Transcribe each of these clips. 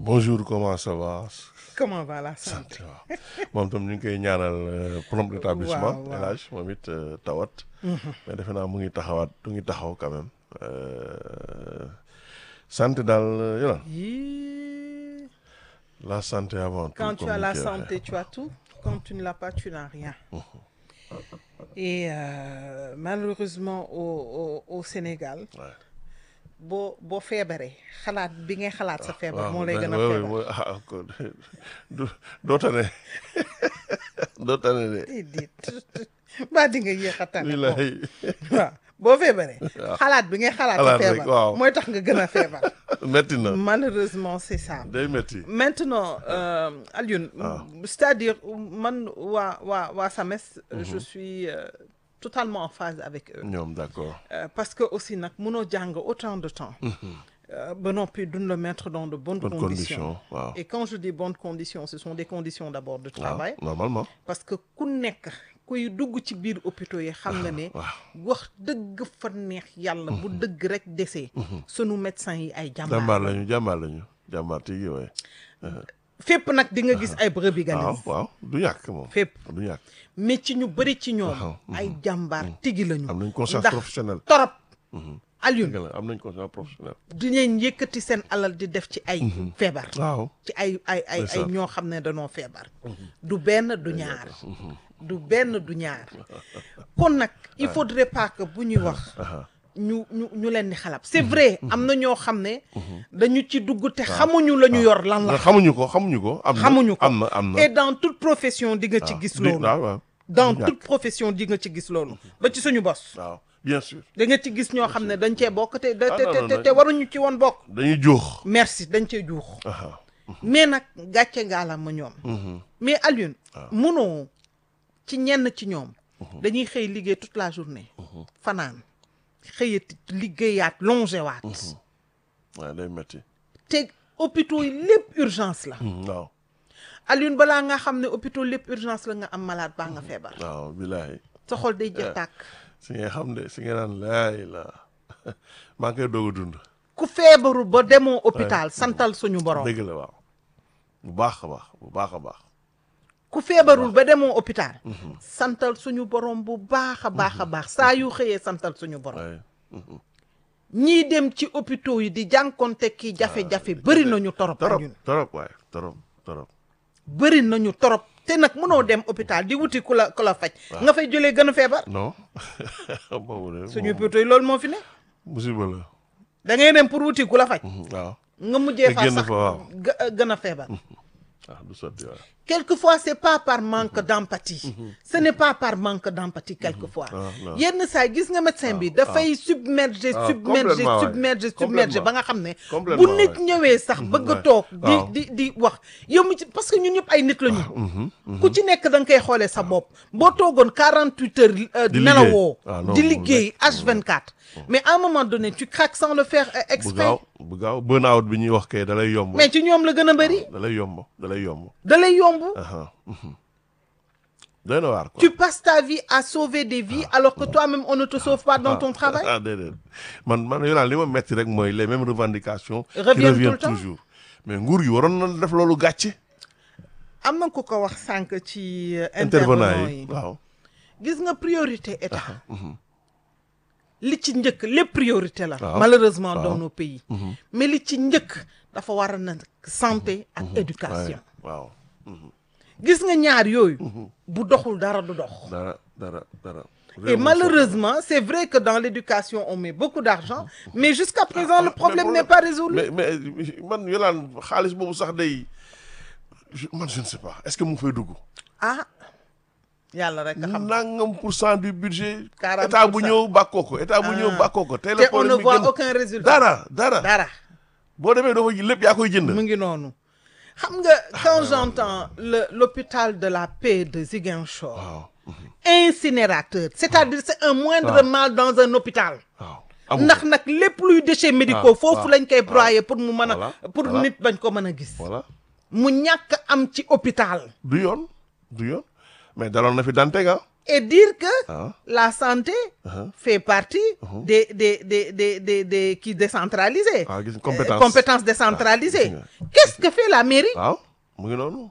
bonjour comment ça va. comment va la santé waaw moom tam ñu ngi koy ñaanal prompt rétablissement. waaw waaw El Hadj moom it tawat. mais defe naa mu ngi taxawaat mu ngi taxaw quand même. santé daal yola Yii, la santé avant tout. Quand tu comme as ni la koy waxee. santé, tu as tout. Quand tu ne l'as pas, tu n'as rien. Et euh, malheureusement au, au, au Sénégal, Ouais. boo boo feebaree xalaat bi ngay xalaat sa feebar moo lay mais- gën a ouais, ouais, feebar. ouais, ah, ko- du doo tane doo tane de. déedéet mbaa di nga yéex a tane moom. wilaay waaw boo feebaree. xalaat bi ngay xalaat sa Xalaat rek, feebar. waaw. mooy tax nga gën a feebar. metti na malheureusement c'est ça. day metti Maintenant, euh, Alioune, c'est-à-dire, man, waa, waa, waa SAMES, je suis euh, totalement en phase avec eux. ñoom d'accord. Euh, parce que aussi, nag, mënoo jàng autant de temps. Euh, ba noppi duñ le mettre dans de bonnes Bonnes conditions. conditions, waaw. Et quand je dis bonnes conditions, ce sont des conditions d'abord de waaw travail. normalement. Parce que ku nekk kuy dugg ci biir hôpitaux yi xam nga ne wax dëgg fa neex yàlla bu dëgg rek desee sunu médecins yi ay jàmbaar jàmbaar lañu jàmbaar lañu jàmbaar tigi waaye. fépp nag di nga gis ay brebis waaw galeuses waaw du ñàkk moom. fépp du ñàkk mais ci ñu bëri ci ñoom Waaw, ay jàmbaar tigi lañu am nañ conscience ndax professionnelle. torop dëgg Alioune la am nañ conscience professionnelle. dinañ yëkkati seen alal di def ci ay feebar waaw. ci ay ay ay ay Ndeysaan. ñoo xam ne dañoo feebar du benn du ñaar du benn du ñaar kon nag il faudrait pas que bu ñuy wax ñu ñu ñu leen di xalab c'est vrai am na ñoo xam ne dañu ci dugg te xamuñu la ñu yor lan la xamuñu ko xamuñu ko. am na xamuñu ko am na am na. et dans toute profession di nga ci gis di- loolu waaw waaw. dans du ñàkk. toute profession di nga ci gis loolu ba ci suñu bos waaw bien sûr. da nga ci gis ñoo xam ne dañ cee bokk te te Ah, non, non, te non. te waruñu ci woon bokk dañuy jóox. merci dañ cee juux aha mais nag gàcce ngaala ma ñoom mais Alioune munoo ci ñenn ci ñoom dañuy xëy liggéey toute la journée fanaan xëyati liggéeyaat longewaat waaw day metti. te hôpitaux yi lépp urgence la waaw Alioune balaa nga xam ne hôpitaux lépp urgence la nga am malade baa nga feebar waaw bilaay. sa xol day jeex tàkk si nga xam de si nga naan laay la maa ngi koy doog a dund. ku feebaru ba demoo hôpital santal suñu borom dëgg la waaw. bu baax a baax bu baax a baax. ku feebarul ba demoo hôpital santal suñu borom bu baax a baax a baax saa yu xëyee santal suñu borom waaye ñii dem ci hôpitaux yi di jànkonte ki jafe-jafe bëri nañu torop torop Alioune torop waaye torop torop. bëri nañu torop te nag mënoo dem hôpital di wuti ku la ku la faj nga fay jëlee gën a feebar non boobu de suñu moom hôpitaux yi loolu moo fi ne musiba la. da ngay dem pour wuti ku la faj waaw nga mujjee Te fa génn sax fa, waaw. gë- gën a feebar ah du sotti waaye. quelquefois c'est pas par manque d'empathie ce n'est pas par manque d'empathie quelquefois non. yenn saa yi gis nga médecin bi dafay submerger Ah, submerger complètement, ouais. submerger submerger Complètement. ba nga xam ne bu Complètement, nit ouais. ñëwee sax bëgg a ouais. toog di waaw. di di wax yow mi ci parce que ñun ñëpp ay nit la ñu ku ci nekk da nga koy xoolee sa bopp boo toogoon 48 heures euh, Di nelawoo liggéey. Ah, non, di mu liggéey H24 mais à un moment donné tu craques sans le faire euh, bu exprès gaaw bu gaaw burn out bi ñuy wax kay da lay yomb. mais ci ñoom la gën a bëri da lay yomb da lay yomb. da lay yomb aha mhm. doy na waar quoi. tu passes ta vie à sauver des vies alors que toi-même on ne te sauve pas dans ton travail ah déedéet man man yow li ma metti rek mooy les mêmes revendications. qui Reviennent tout le reviennent temps. toujours. mais nguur gi waroon na def loolu gàcce. am na ku ko wax sànq ci euh, intervenant intervenant yi yi waaw. gis nga priorité état li ci njëkk lépp priorité la Waaw. malheureusement Waaw. dans nos pays mais li ci njëkk dafa war a na santé ak éducation waaw gis nga ñaar yooyu bu doxul dara du dox dara dara dara. et malheureusement c'est vrai que dans l'éducation on met beaucoup d'argent mais jusqu'à présent le problème n'est pas résolu mais mais man yolaan xaalis boobu sax day je- man je ne sais pas est-ce que mu ngi fay dugg. ah yàlla rek a xam nangam pour cent du budget. 40 état bu pour cent. ñëw bàkkoo ko état bu ñëw Ah. bàkkoo ko. tey te la on ne problème bi voit gën aucun résultat dara dara. dara boo demee doo ko lépp yaa koy jënd. mu ngi noonu xam nga quand j'entends le l'hôpital de la paix de Ziguinchor waaw incinérateur c'est-à-dire c'est un moindre mal dans un hôpital waaw. amu ndax ko. nag lépp luy déchets médicaux Ah, foofu waaw, lañ koy broyer pour mu mën a Voilà, pour voilà. nit bañ ko mën a gis voilà mu ñàkk am ci hôpital du yoon du yoon mais daloon na fi Dantec ah et dire que ah la santé ah fait partie des des des des des des qui décentralisés. ah gis nga Euh, compétence compétences décentralisées. gis nga. Qu'est-ce que fait la mairie. waaw mu ngi noonu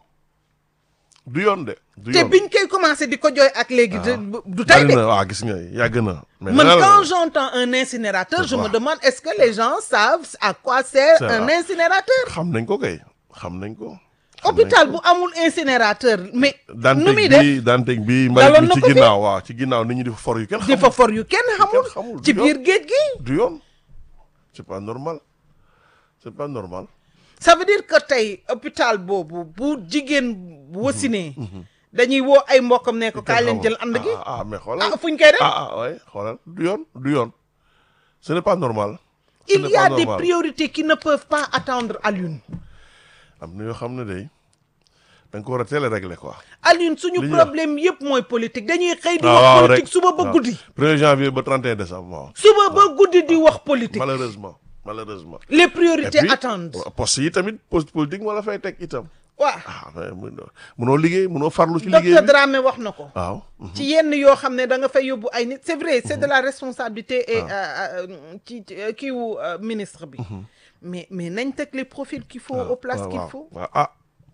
du yoon de du te yoon biñ koy commencé di ko jooy ak léegi. de- du tey bari de. na waaw gis nga yàgg na mais Man, nee naa la- quand j'entends un incinérateur, je me Ouais. demande est-ce que les gens savent à quoi sert C'est un vrai. incinérateur xam nañ ko kay xam nañ ko xam nañ hôpital ko. bu amul incinérateur mais nu Dantec muy def bi Dantec bi Daloon mbalit na bi ci ko fi. ginnaaw waaw ci ginnaaw nit ñi di fa for yu kenn di xamul fa for yu kenn xamul xamul, ci du biir yoon. géej gi du yoon c'est pas normal c'est pas normal ça veut dire que tey hôpital boobu bu jigéen bu wasinee dañuy woo ay mbokkam ne ko kaay leen jël ànd gi ah ah mais xoolal ah fuñ koy def ah ah ouais xoolal du yoon du yoon ce n'est pas normal ce il n'est y a pas des normal. priorités qui ne peuvent pas attendre Alioune am na yoo xam ne day da nga ko war a teel a régler quoi Alioune suñu Li ñu wax. problème yëpp mooy politique dañuy xëy di waaw wax waaw politique rek suba ba waaw. guddi premier janvier ba 31 décembre waaw suba ba guddi di wax politique malheureusement malheureusement les Et priorités puis, attendent poste yi tamit poste politique moo la fay teg itam waaw ah mais mënoo mënoo liggéey mënoo farlu ci liggéey docteur bi Dramé wax na ko waaw ci yenn yoo xam ne da nga fay yóbbu ay nit c'est vrai c'est de la responsabilité et euh, euh, ci ci, euh, kii wu euh, ministre bi mais mais nañ teg les profils qu'il faut aux places waaw qu'il waaw faut waaw ah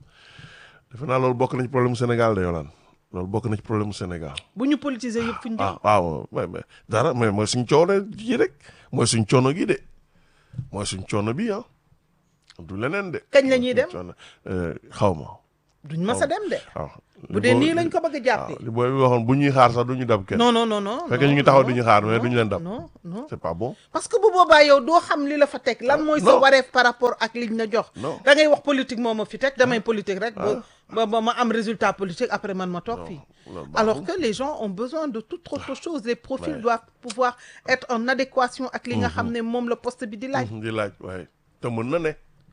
defe naa loolu bokk na ci problème mu Sénégal de Yolande loolu bokk na ci problème mu Sénégal bu ñu politiser yëpp fu ñu jëm ah waaw mais mais dara mais mooy suñ coono ji rek mooy suñ coono gi de mooy suñ coono bi ah du leneen de. Kañ la ñuy dem? Suñ coono, euh, xaw ma duñ mas a dem de waaw. bu dee nii lañ ko bëgg a jàppee waaw li booy bi waxoon bu ñuy xaar sax du ñu dab kenn. non non non non Fekk non, ñu ngi taxaw non, di ñu xaar, mais non, duñu leen dab. non non c'est pas bon. parce que bu boobaa yow doo xam li la fa teg lan mooy sa non. wareef par rapport ak liñ la jox Non. da ngay wax politique moo ma fi teg damay politique rek ba ba ba ma am résultat politique après man ma toog fii loolu alors baaxul. que les gens ont besoin de toute autre chose les profils Ouais. doivent pouvoir être en adéquation ak li nga xam ne moom la poste bi di laaj di laaj waaye te mën na ne.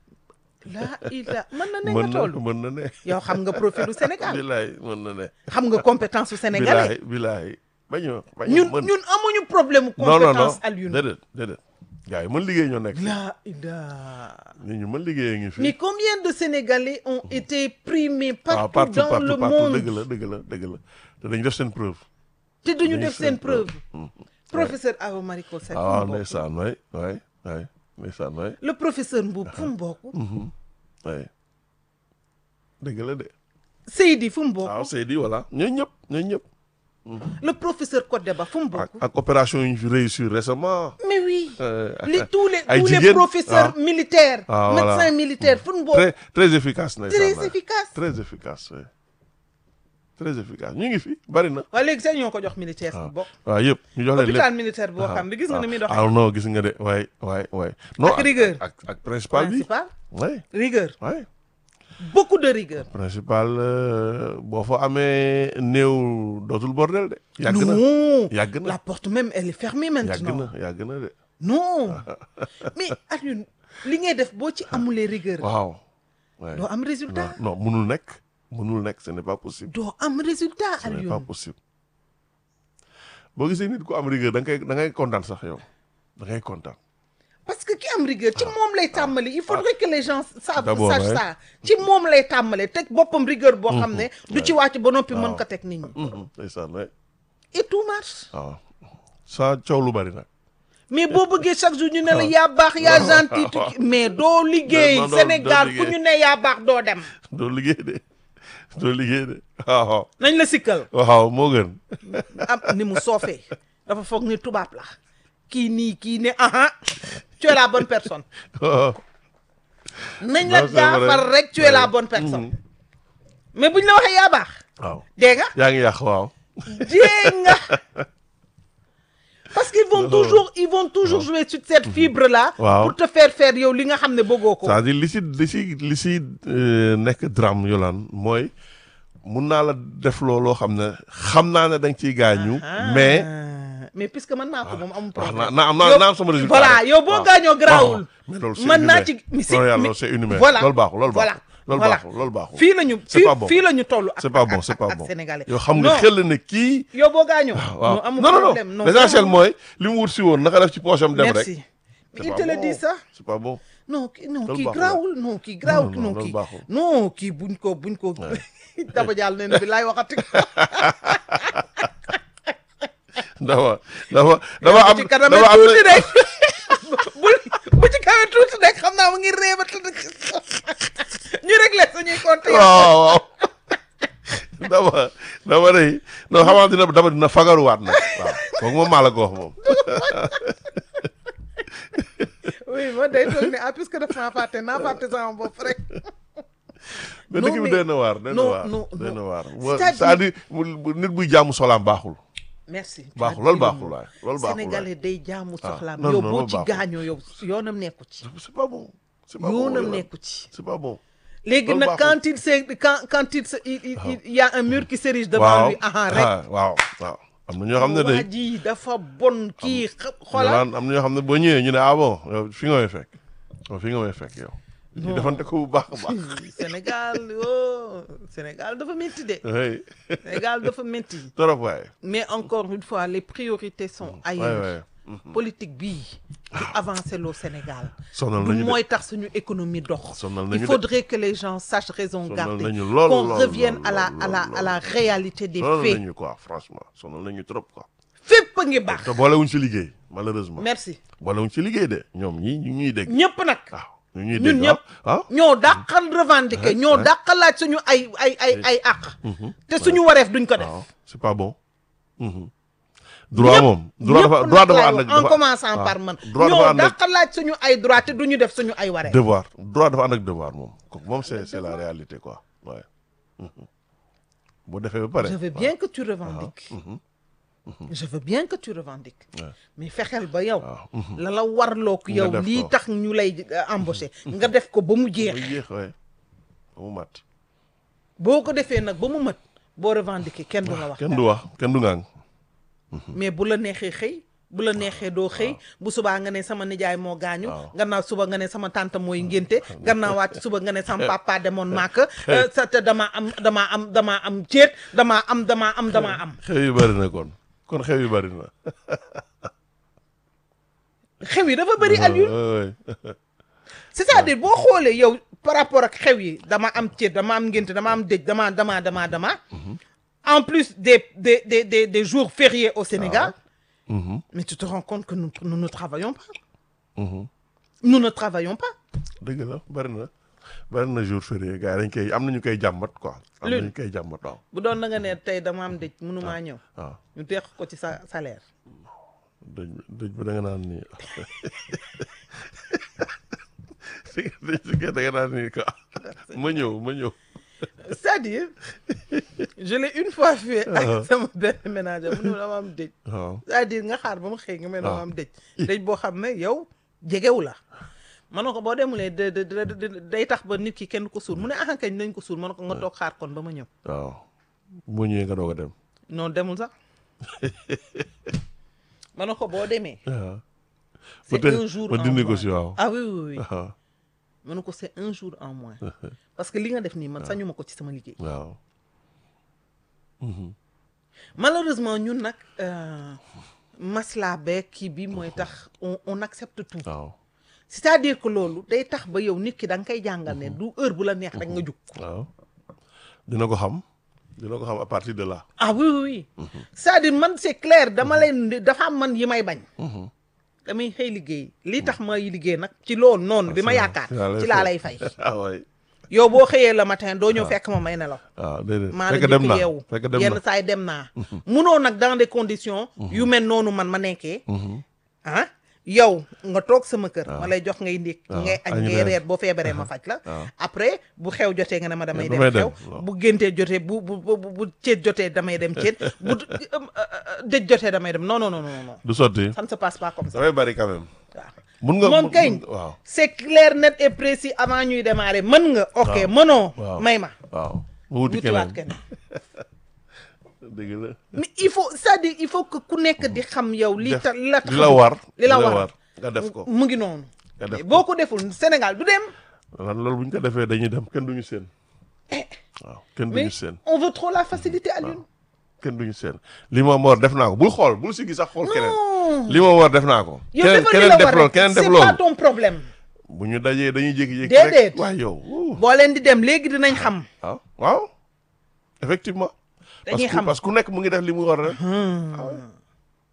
laa ila mën na ne mën nga na toll mën na ne. yow xam nga profilu Sénégal bilaay mën na ne. xam nga compétence su sénégalais bilaay bilaay bañu bañu ñun mën. ñun amuñu problème non non non compétence Alioune déedéet déedéet. gars yi mën liggéey ñoo nekk. laa ila nit ñu mën liggéey ngi fi. mais combien de Sénégalais ont été primés waaw partout dans le partout monde dëgg la dëgg la dëgg la te dañu def seen preuve. te duñu dañuy def seen seen preuve preuve. professeur Awa Marie Coll Seck fu ah mu bokk ndeysaan waay waay waay ndeysaan waay le professeur Mboup fu mu bokk waay dëgg la de. Seydi fu mu bokk waaw Seydi voilà ñooñu ñëpp ñooñu ñëpp. le professeur Kodeba fu mu bokk ak ak opération yu ñu fi réussir récemment. mais oui Euh, les tous les ay tous les jigéen, professeurs ah. militaires Ah, voilà. médecins militaires fu mu bokk très très efficace ndeysaan très waay. efficace très efficace oui. très efficace ñu ngi fi bari na. waaye léegi sax ñoo ko jox militaire fu mu bokk waaw yëpp ñu jox leen lépp. hôpital militaire boo xam ne gis nga ni muy doxee ah non gis nga de waay waay waay. non Ak rigueur. ak ak principal bi. principal waay rigueur waay. beaucoup de rigueur principal euh, boo fa amee néew dootul bordel de. yàgg na non yàgg na la porte même elle est fermée yàgg maintenant na yàgg na de. non mais Alioune li ngay def boo ci amulee rigueur waaw. waay doo am résultat non non munul nekk munul nekk ce n'est pas possible. doo am résultat ce n'est pas Alioune possible. boo gisee nit ku am rigueur da nga koy da ngay kontaan sax yow da ngay kontaan. parce que ki am rigueur ci moom lay tàmbali il faudrait que les gens savent D'abord, sachent ouais. ça ci moom lay tàmbale teg boppam rigueur boo xam ne du ci wàcc ba noppi mën ko teg nit ñi Mhm, ndeysaan waay et tout marche waaw. sans coow lu bari nag. mais boo bëggee chaque jour ñu ne la yaa baax yaa gentil tu- mais doo liggéey Non, non, doo Sénégal fu liggéey. ñu ne yaa baax doo dem doo liggéey de doo liggéey de waaw nañ la sikkal waaw moo gën. am ni mu soofee dafa foog ni tubaab la kii nii kii ne aha tu es la bonne personne waaw. nañ la Non, c'est vrai. jaafar rek tu es la bonne personne mais buñ la waxee yaa baax waaw dégg nga yaa ngi yàq waaw. dégg nga parce qu'ils vont toujours ils vont toujours jouer sur cette fibre là Waaw. pour te faire faire yow li nga xam ne bëggoo ko c'est-à-dire li si li si li si euh, nekk drame yolaan mooy mun naa la def looloo xam ne xam naa ne da nga ciy gaañu. mais Ah, mais puisque mën naa ko moom amul wax problème naa naa am naa Yow- naa am sama résultat. voilà rek. yow boo waaw. gaañoo garaawul waaw. mais loolu c'est mën naa inhumain. ci mais loolu yàlla mais- loolu c'est inhumain. voilà loolu baaxul loolu voilà baaxul. loolu voilà. baaxul loolu baaxul. fii lañu C'est fii pas bon. fii la ñu toll ak c'est pas ak- bon c'est ak- pas ak bon. sénégalais yow xam nga Non. xel ne kii. yow boo gaañoo waaw non amul non non problème non l'essentiel mooy li mu wut si woon naka def ci poche am dem rek. merci C'est il pas te le bon. dit ça c'est pas bon. non kii non Loolu kii baaxul. garaawul non kii garaawul non, non loolu kii baaxul. non kii buñ ko buñ ko daba jàll nee na bi laay waxati dafa dafa dafa am bu ci kanamee dafa am tuuti rek bu bu ci kanamee tuuti rek xam naa mu ngi réew a tëdd ñu réglé suñuy compte yi. waaw waaw dama dama day non xamaa dina dama dina fagaruwaat nag waaw kooku moom maa la ko wax moom oui man day toog ne ah puisque daf maa fàtte naa fàtte sama bopp rek. mais Non, dëkk bi mais- doy na waar doy na non, waar non, doy na non. waar C'est-à-dire- c'est-à-dire mu- mu- nit buy jaamu solaam baaxul merci. tu as baaxul dit loolu le baaxul mot. waay loolu baaxul waay Sénégalais day jaamu Ah, soxlaam non, yow non, boo loolu ci baaxul. gaañoo yow yoonam nekku ci. c'est pas bon c'est pas bon yoonam Yolande. nekku ci. c'est pas bon léegi Loolu nag baaxul. quand il se quand quand il se il il il- il y a un mur qui s'érige devant waaw lui ah rek. ah, waaw waaw am na ñoo xam ne waa day ji dafa bon kii xa- xoolal Yolande am na ñoo xam ne boo ñëwee ñu ne ah bon yow fi nga may fekk yow fi nga may fekk yow ñu defante ko bu baax a baax Sénégal oh Sénégal dafa métti de oui Sénégal dafa métti trop waay mais encore une fois les priorités sont waay ailleurs waay politique bii du avancer loo Sénégal sonal du nañu de mooy tax suñu économie dox sonal il nañu de faudrait que les gens sachent raison sonal garder nañu lool qu'on lool, revienne lool, à la lool, à la lool, à la réalité des sonal faits nañu quoi franchement sonal nañu trop quoi fépp a ngi baax te boolewuñ ci liggéey malheureusement merci boolewuñ ci liggéey de ñoom ñii ñu ñuy dégg ñëpp nag waaw ñu ñuy ñun dégg ñëpp ah ñoo dàqal revendiquer ñoo dàqal laaj suñu ay ay ay ay àq te suñu wareef duñ ko def waaw c'est pas bon Mhm. droit moom droit dafa ñëpp droit nag dafa laay ànd wax, ak en dafa- commençant waaw. par man droit dafa ñoo ànd ak dàqal laaj suñu ay droit te duñu def suñu ay wareef devoir droit dafa ànd ak devoir moom kooku moom c'est c'est la réalité quoi ouais Mhm. boo defee ba pare je veux bien que tu revendiques je veux bien que tu revendiques Ouais. mais fexeel ba yow waaw Mhm. la la warloog Nga yow def lii ko. tax ñu lay euh, embaucher nga def ko ba mu ba jeex yéex waay ba mu mat boo ko defee nag ba mu mat boo revendiquer kenn du la wax kenn du wax kenn du ngang mais bu la neexee xëy bu la neexee doo xëy bu subaa nga ne sama nijaay moo gaañu Waaw. gannaaw suba nga ne sama tante mooy ngénte gannaaw waat suba nga ne sama papa demoon màkk sa te damaa am damaa am damaa am céet damaa am damaa am damaa am xew yu bari na kon kon xew yu bari na xew yi dafa bëri Aliou Ouais, ouais. c'est-à-dire boo xoolee yow par rapport ak xew yi dama am céet dama am ngénte dama am dëj dama dama dama dama en plus des des des des des jours fériés au Sénégal Mhm. mais tu te rends compte que nous nous ne travaillons pas Mhm. nous ne travaillons pas dëgg la bari na bari na jour férié gars yi dañ koy am na ñu koy jàmbat quoi am na Lune. ñu koy jàmbat waaw bu doon na nga ne tey dama am dëj mënumaa ñëw waaw ñu teex ko ci sa salaire dëj dëj ba da nga naan nii si dëj si da nga naan nii quoi ma ñëw ma ñëw c'est-à-dire je l'ai une fois fait ak sama benn ménager mu ne ma dama am dëj waaw c'est-à-dire nga xaar ba mu xëy nga mel dama Ah. am dëj dëj boo xam ne yow jegewu la ma ne ko boo demulee de de de de- day tax ba nit ki kenn ko suul mu ne ah kañ nañ ko suul ma ne ko nga toog xaar kon ba ma ñëw waaw boo ñëwee nga doog a dem non demul sax ma ne ko boo demee waaw c'est Peut-être un jour ma en dindi ko moins. si waaw ah oui oui oui waaw ma ne ko c'est un jour en moins parce que li nga def nii man sañu ma ko ci sama liggéey waaw malheureusement ñun nag euh, masla beeg kii bi mooy tax on on accepte tout waaw c'est-à-dire que loolu day tax ba yow nit ki da nga koy jàngal ne du heure bu la neex rek nga jug waaw dina ko xam dina ko xam à partir de là ah oui oui oui c'est-à-dire man c'est clair dama leen di- dafa am man yi may bañ damay xëy liggéey lii tax may liggéey nag ci loolu noonu bi ma yaakaar ci laa lay fay ah waay yow boo xëyee le matin doo ñëw fekk ma may nelaw waaw déedéet maa la fekk dem njëkk na yeewu fekk dem yenn na saa yi dem naa munoo nag dans des conditions yu mel noonu man ma nekkee ah yow nga toog sama kër ma lay jox ngay ndékk waaw, ngay añ añ ngay reer. reer boo feebaree ma faj la waaw. après bu xew jotee nga ne ma damay dem damay dem, xew waaw. bu géntee jotee bu bu bu bu- bu céet jotee damay dem céet bu euh, euh, dëj jotee damay dem non non non non non du sotti ça ne se passe pas comme ça dafay bari quand même waaw mun nga moom mun- kañ mun- waaw c'est clair net et précis avant ñuy démarrer mën nga ok Waaw. mënoo waaw may ma waaw mu wuti wutiwaat keneen keneen dëgg la mais il faut c'est-à-dire il faut que ku nekk di xam yow li def ta la li la war li la war nga def ko mu ngi noonu nga def ko boo ko deful Sénégal du dem lan loolu bu ñu ko defee dañuy dem kenn duñu seen waaw kenn duñu mais seen on veut trop la facilité à l'une kenn duñu seen li ma war def naa ko bul xool bul si gis sax xool keneen non li ma war def naa ko yow keneen defal li keneen la def war loolu rek keneen def c'est pas loolu ton problème bu ñu dajee dañuy jékki-jékki Déedéet. rek waaye yow wuu. boo leen di dem léegi dinañ xam waaw waaw effectivement parce dañuy que xam parce que ku nekk mu ngi def li mu war a def ah ouais.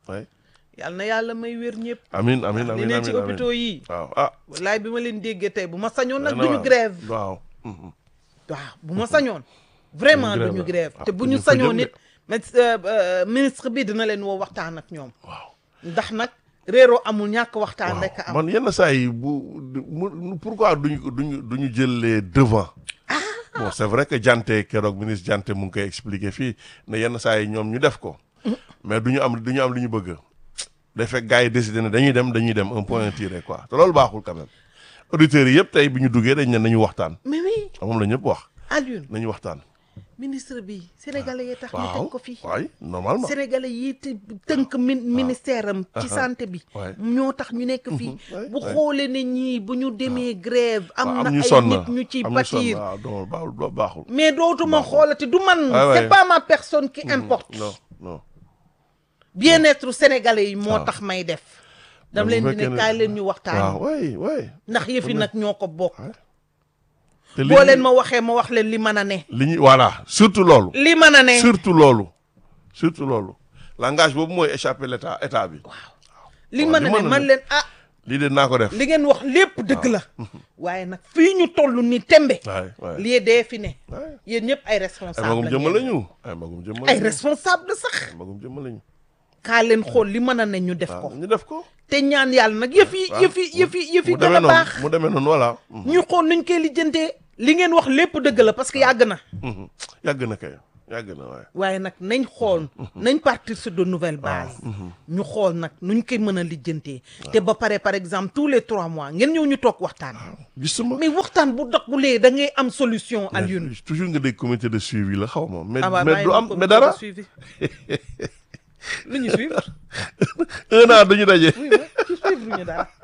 ouais. yal na yàlla may wér ñëpp amin amin li amin ne ci amin hôpitaux yi waaw ah wallaay bi ma leen déggee tey bu ma sañoon nag dana duñu waar. grève waaw mhm. waaw bu ma sañoon vraiment Duñu duñu grève. grève Ah, te bu duñu ñu fa sañoon jëm de. nit mais euh, euh, ministre bi dina leen woo waxtaan ak ñoom waaw ndax nag réeroo amul ñàkk waxtaan rek a am man yenn saa yi bu mu pourquoi duñu duñu duñu jël les devants bon c'est vrai que Dianté keroog ministre Dianté mu ngi koy expliquer fii ne yenn saa yi ñoom ñu def ko mais duñu am duñu am lu ñu bëgg day fekk gars yi décidé ne dañuy dem dañuy dem un point tiré quoi te loolu baaxul quand même auditeurs yi yëpp tey bi ñu duggee dañ ne nañu waxtaan mais oui moom la ñëpp wax Alioune nañu waxtaan ministre bi sénégalais yi tax ñu waaw teg ko fii waay normalement sénégalais yi te tënk min ministère am ci santé bi Ouais. ñoo tax ñu nekk fii Ouais, bu ouais. xoolee ne ñii bu ñu demee grève am waaw na am ñu ay sonn nit ñu ci am ñu sonn bâtir waaw non baaxul baaxul mais dootuma xoolati du man Ouais, ouais. c'est pas ma personne qui importe non non bien-être sénégalais yi moo waaw. tax may def dam bu leen di fekkee ne ne- kaay leen ñu waxtaan waaw waay waay ndax yëfi nag ñoo ko bokk te li boo ñu- leen ma waxee ma wax leen li mën a ne li ñu voilà surtout loolu li mën a ne surtout loolu surtout loolu langage boobu mooy échapper l'état état bi li waaw, mën a li ne mën a man ne. leen ah lii de naa ko def li ngeen wax lépp dëgg la waaye nag fii ñu toll ni tembe waay waay lii dee fi ne waay yéen ñëpp ay ay responsable magum la jëmm ngeen. lañu ay magum jëmm ay lañu responsable sax ay magum jëmm lañu kaa leen xool li mën a ne ñu def waaw ko ñu def ko te ñaan yàlla nag yëf yi waaw yëf yi yëf yi yëf yi mu gën demee a noonu baax mu demee noonu voilà Mhm, ñu xool nuñ koy lijjantee li ngeen wax lépp dëgg la parce que yàgg na mhm. yàgg na kay yàgg na waaye waaye nag nañ xool nañ partir sur de nouvelles bases ñu xool nag nuñ koy mën a lijjantee te ba pare par exemple tous les trois mois ngeen ñëw ñu toog waxtaan gisuma mais waxtaan bu daggulee da ngay am solution Alioune mais toujours nga dégg comité de suivi la xaw ma mais ah waaw mais bàyyi du ma am comité mais de dara suivi lu ñu suivre un an dañu daje oui ma ci suivre ñu dara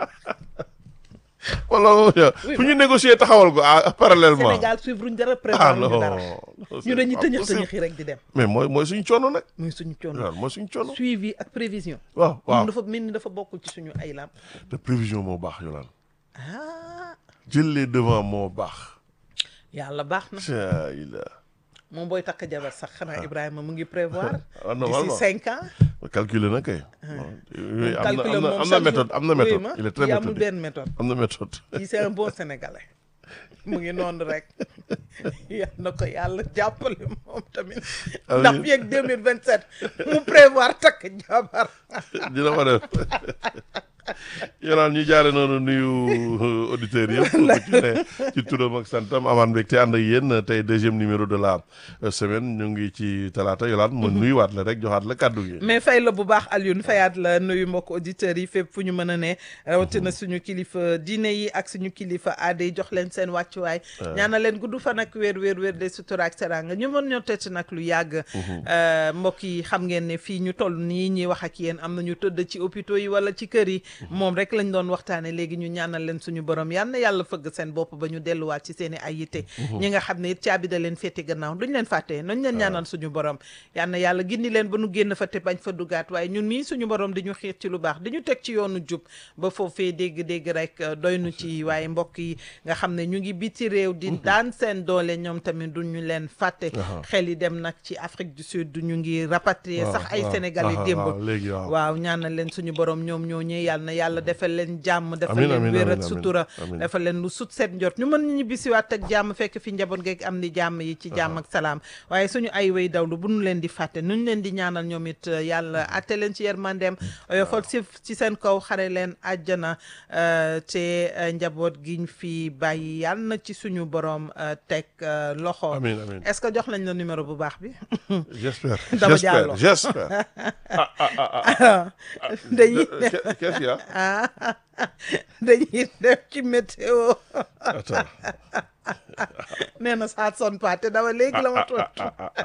wala Oui, fu ñu négocier taxawal ko ah parallèlement Sénégal suivre ñu dara ah prévoir non ñu dara non, ñu dañuy c'est pas tëñëx possible. tëñëxi rek di dem mais mooy mooy suñu coono nag muy suñu coono waaw mooy suñu coono suivi ak prévision waaw waaw moom dafa mel ni dafa bokkul ci suñu ay lam te prévision moo baax yolaan ah jël les devant moo baax yàlla baax na ca ila moom booy takk jabar sax xanaa Ibrahima mu ngi prévoir ah d'ici normalement cinq ans calculer na kay bon, yooyu am na calculer am na moom am na chaque méthode jour. am na Oui, méthode ma, il est très kii amul méthodique benn méthode am na méthode kii c'est un bon sénégalais mu ngi noonu rek yal na ko yàlla jàppale moom tamit Amiin. ndax fii ak 2027 mu prévoir takk jabar dina ko def yolaan ñu jaare noonu nuyu auditeurs yëpp ku ci ne ci turam ak santam amaan mbégte ànd ak yéen tey deuxième numéro de la euh, semaine ñu ngi ci talaata yolaan ma nuyuwaat la rek joxaat la kàddu gi mais fay la bu baax Alioune fayaat la nuyu mbokk auditeurs yi fépp fu ñu mën a ne rawatina suñu kilifa diine yi ak suñu kilifa aada yi jox leen seen wàccuwaay ñaana leen gudd fan ak wér wér wér de sutura ak seranga ñu mën ñoo tëtt nag lu yàgg Euh, mbokk yi xam ngeen ne fii ñu toll nii ñuy wax ak yéen am na ñu tëdd ci hôpitaux yi wala ci kër yi moom rek lañ doon waxtaane léegi ñu ñaanal leen suñu borom yal na yàlla fëgg seen bopp ba ñu delluwaat ci seen i ay yitte ñi nga xam ne it caabi da leen féete gannaaw duñ leen fàtte nañ leen ñaanal suñu borom yal na yàlla gindi leen ba nu génn fa te bañ fa dugaat waaye ñun mii suñu borom di ñu xiir ci lu baax di ñu teg ci yoonu jub ba foofee dégg-dégg rek euh, doy nu ci waaye mbokk yi nga xam ne ñu ngi biti réew di daan seen doole ñoom tamit duñu leen fàtte xel yi dem nag ci Afrique du Sud ñu ngi rapatrier waaw, sax ay waaw, sénégalais waaw, démb waaw, léegi waaw. waaw ñaanal leen suñu borom ñoom ñoo ñëw yàlla na yàlla defal leen jàmm defal Amiin, leen amiin, wér amiin, ak amiin, sutura amiin. defal leen lu sut set njot ñu mën ñu ñibbisiwaat ak jàmm fekk fi njaboot geeg am ni jàmm yi ci jàmm ak salaam waaye suñu ay way dawlu bu ñu leen di fàtte nu ñu leen di ñaanal ñoom it euh, yàlla atte leen ci yermandeem oyofal si ci seen kaw xare leen àjjana euh, te euh, njaboot giñ fi bàyyi yàlla na ci suñu borom euh, teg euh, loxo amiin amiin est-ce que jox nañ la numéro bu baax bi j'espère Dama j'espère jàlloo. j'espère ah ah ah ah dañuy De- qu'est- qu'est-ce qu'il y a ah dañuy def ci météo attends nee na ça sonne pas te dama léegi la ma tontu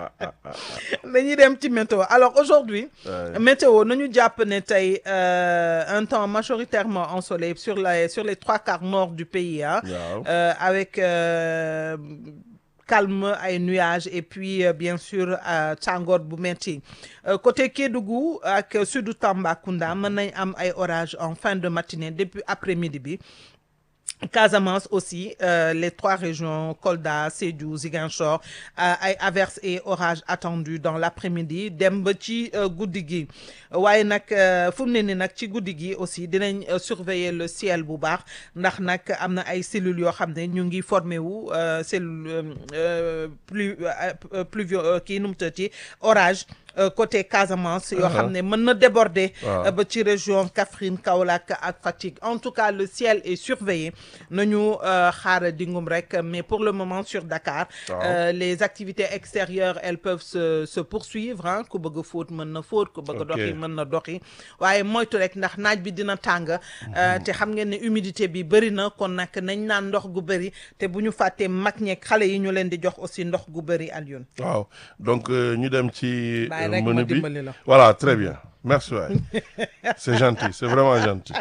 dañuy dem ci météo alors aujourd'hui Ouais. météo nañu jàpp ne tey euh, un temps majoritairement ensoleillé sur les sur les trois quarts nord du pays ah Waaw. Euh, avec euh, calme ay nuages et puis euh, bien sûr euh, tàngoor bu metti Euh, côté Kédougou ak sudu Tambacounda mën nañ am ay orages en fin de matinée depuis après-midi bi Casamance aussi euh, les trois régions Kolda Sédhiou Ziguinchor euh, ay averses et orages attendus dans l'après-midi dem ba ci euh, guddi gi waaye nag euh, fu mu ne ni nag ci guddi gi aussi dinañ euh, surveiller le ciel bu baax ndax nag am na ay cellules yoo xam ne ñu ngi formé wu euh, cellule euh, plus euh, pluvio kii nu mu tëddee orage euh, côté Casamance yoo xam ne mën na déborder Waaw. euh, ba ci région Kaffrine Kaolack ak Fatick en tout cas le ciel est surveillé nañu euh, xaar dingum rek mais pour le moment sur Dakar Waaw. euh, les activités extérieures elles peuvent se se poursuivre ah ku bëgg a fóot mën na fóot ku bëgg a Ok. doxi mën na doxi waaye moytu rek ndax naaj bi dina tàng euh, te xam ngeen ne humidité bi bëri na kon nag nañ naan ndox gu bëri te bu ñu fàttee mag ñeeg xale yi ñu leen di jox aussi ndox gu bëri Alioune waaw donc euh, ñu dem ci Bàyyi euh, rek ma menu bi dimbali la. voilà très bien merci waay c'est gentil c'est vraiment gentil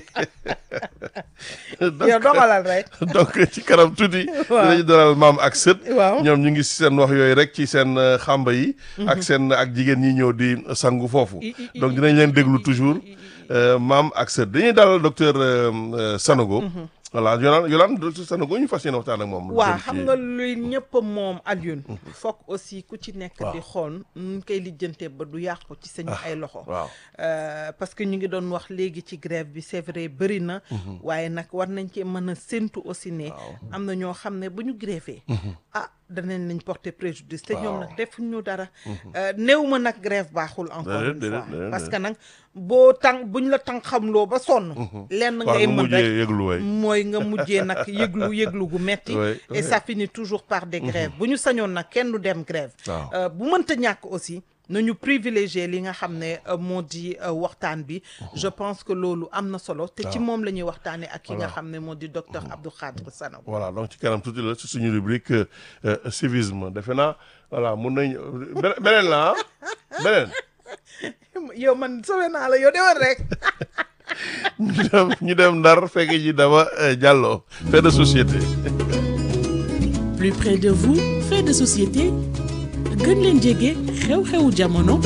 donc yow doxalal rek donc ci kanam tuuti. Waaw. dinañu dalal maam ak sët. Waaw. ñoom ñu ngi si seen wax yooyu rek ci seen euh, xàmba yi. ak seen ak jigéen ñi ñëw di sangu foofu. I- i- i- donc dinañ leen déglu toujours euh, maam ak sët dañuy dalal docteur euh, euh, Sanogo. voilà Yolande Yolande docteur Sanogo ñu fas yéene waxtaan ak moom. lu waaw jëm xam ci- nga luy ñëpp moom Alioune foog aussi ku ci nekk Waaw. di xool nu koy lijjantee ba du yàqu ci sañu ay loxo waaw Euh, parce que ñu ngi doon wax léegi ci grève bi c'est vrai bëri na waaye nag war nañ cee mën a séntu aussi ne am na ñoo xam ne bu ñu grévé ah danañ lañ porter préjudice te ñoom nag defuñu dara Euh, néew ma nag grève baaxul encore Déedéet, une déedéet, fois déedéet, parce que nag boo tàng buñ la tàng xamloo ba sonn lenn waaw ngay nga mën rek mujjee yëglu waay. mooy nga mujjee nag yëglu yëglu gu metti Ouais, et ouais. ça finit toujours par des grèves bu ñu sañoon nag kenn du dem grève Waaw. Euh, bu mënta ñàkk aussi nañu privilégier li nga xam ne euh, moo di euh, waxtaan bi je pense que loolu am na solo te ci moom la ñuy waxtaanee ak ki nga xam ne moo di docteur Abdou Khadre Sanogo voilà donc ci kanam tuuti la ci suñu rubrique euh, euh, civisme defe naa voilà mun nañ be- beneen la ah beneen. yow man sowe naa la yow demal rek ñu dem ñu dem ndar fekk ji dama euh, Diallo fait de société. plus près de vous fait de société gën leen jege xew-xewu jamono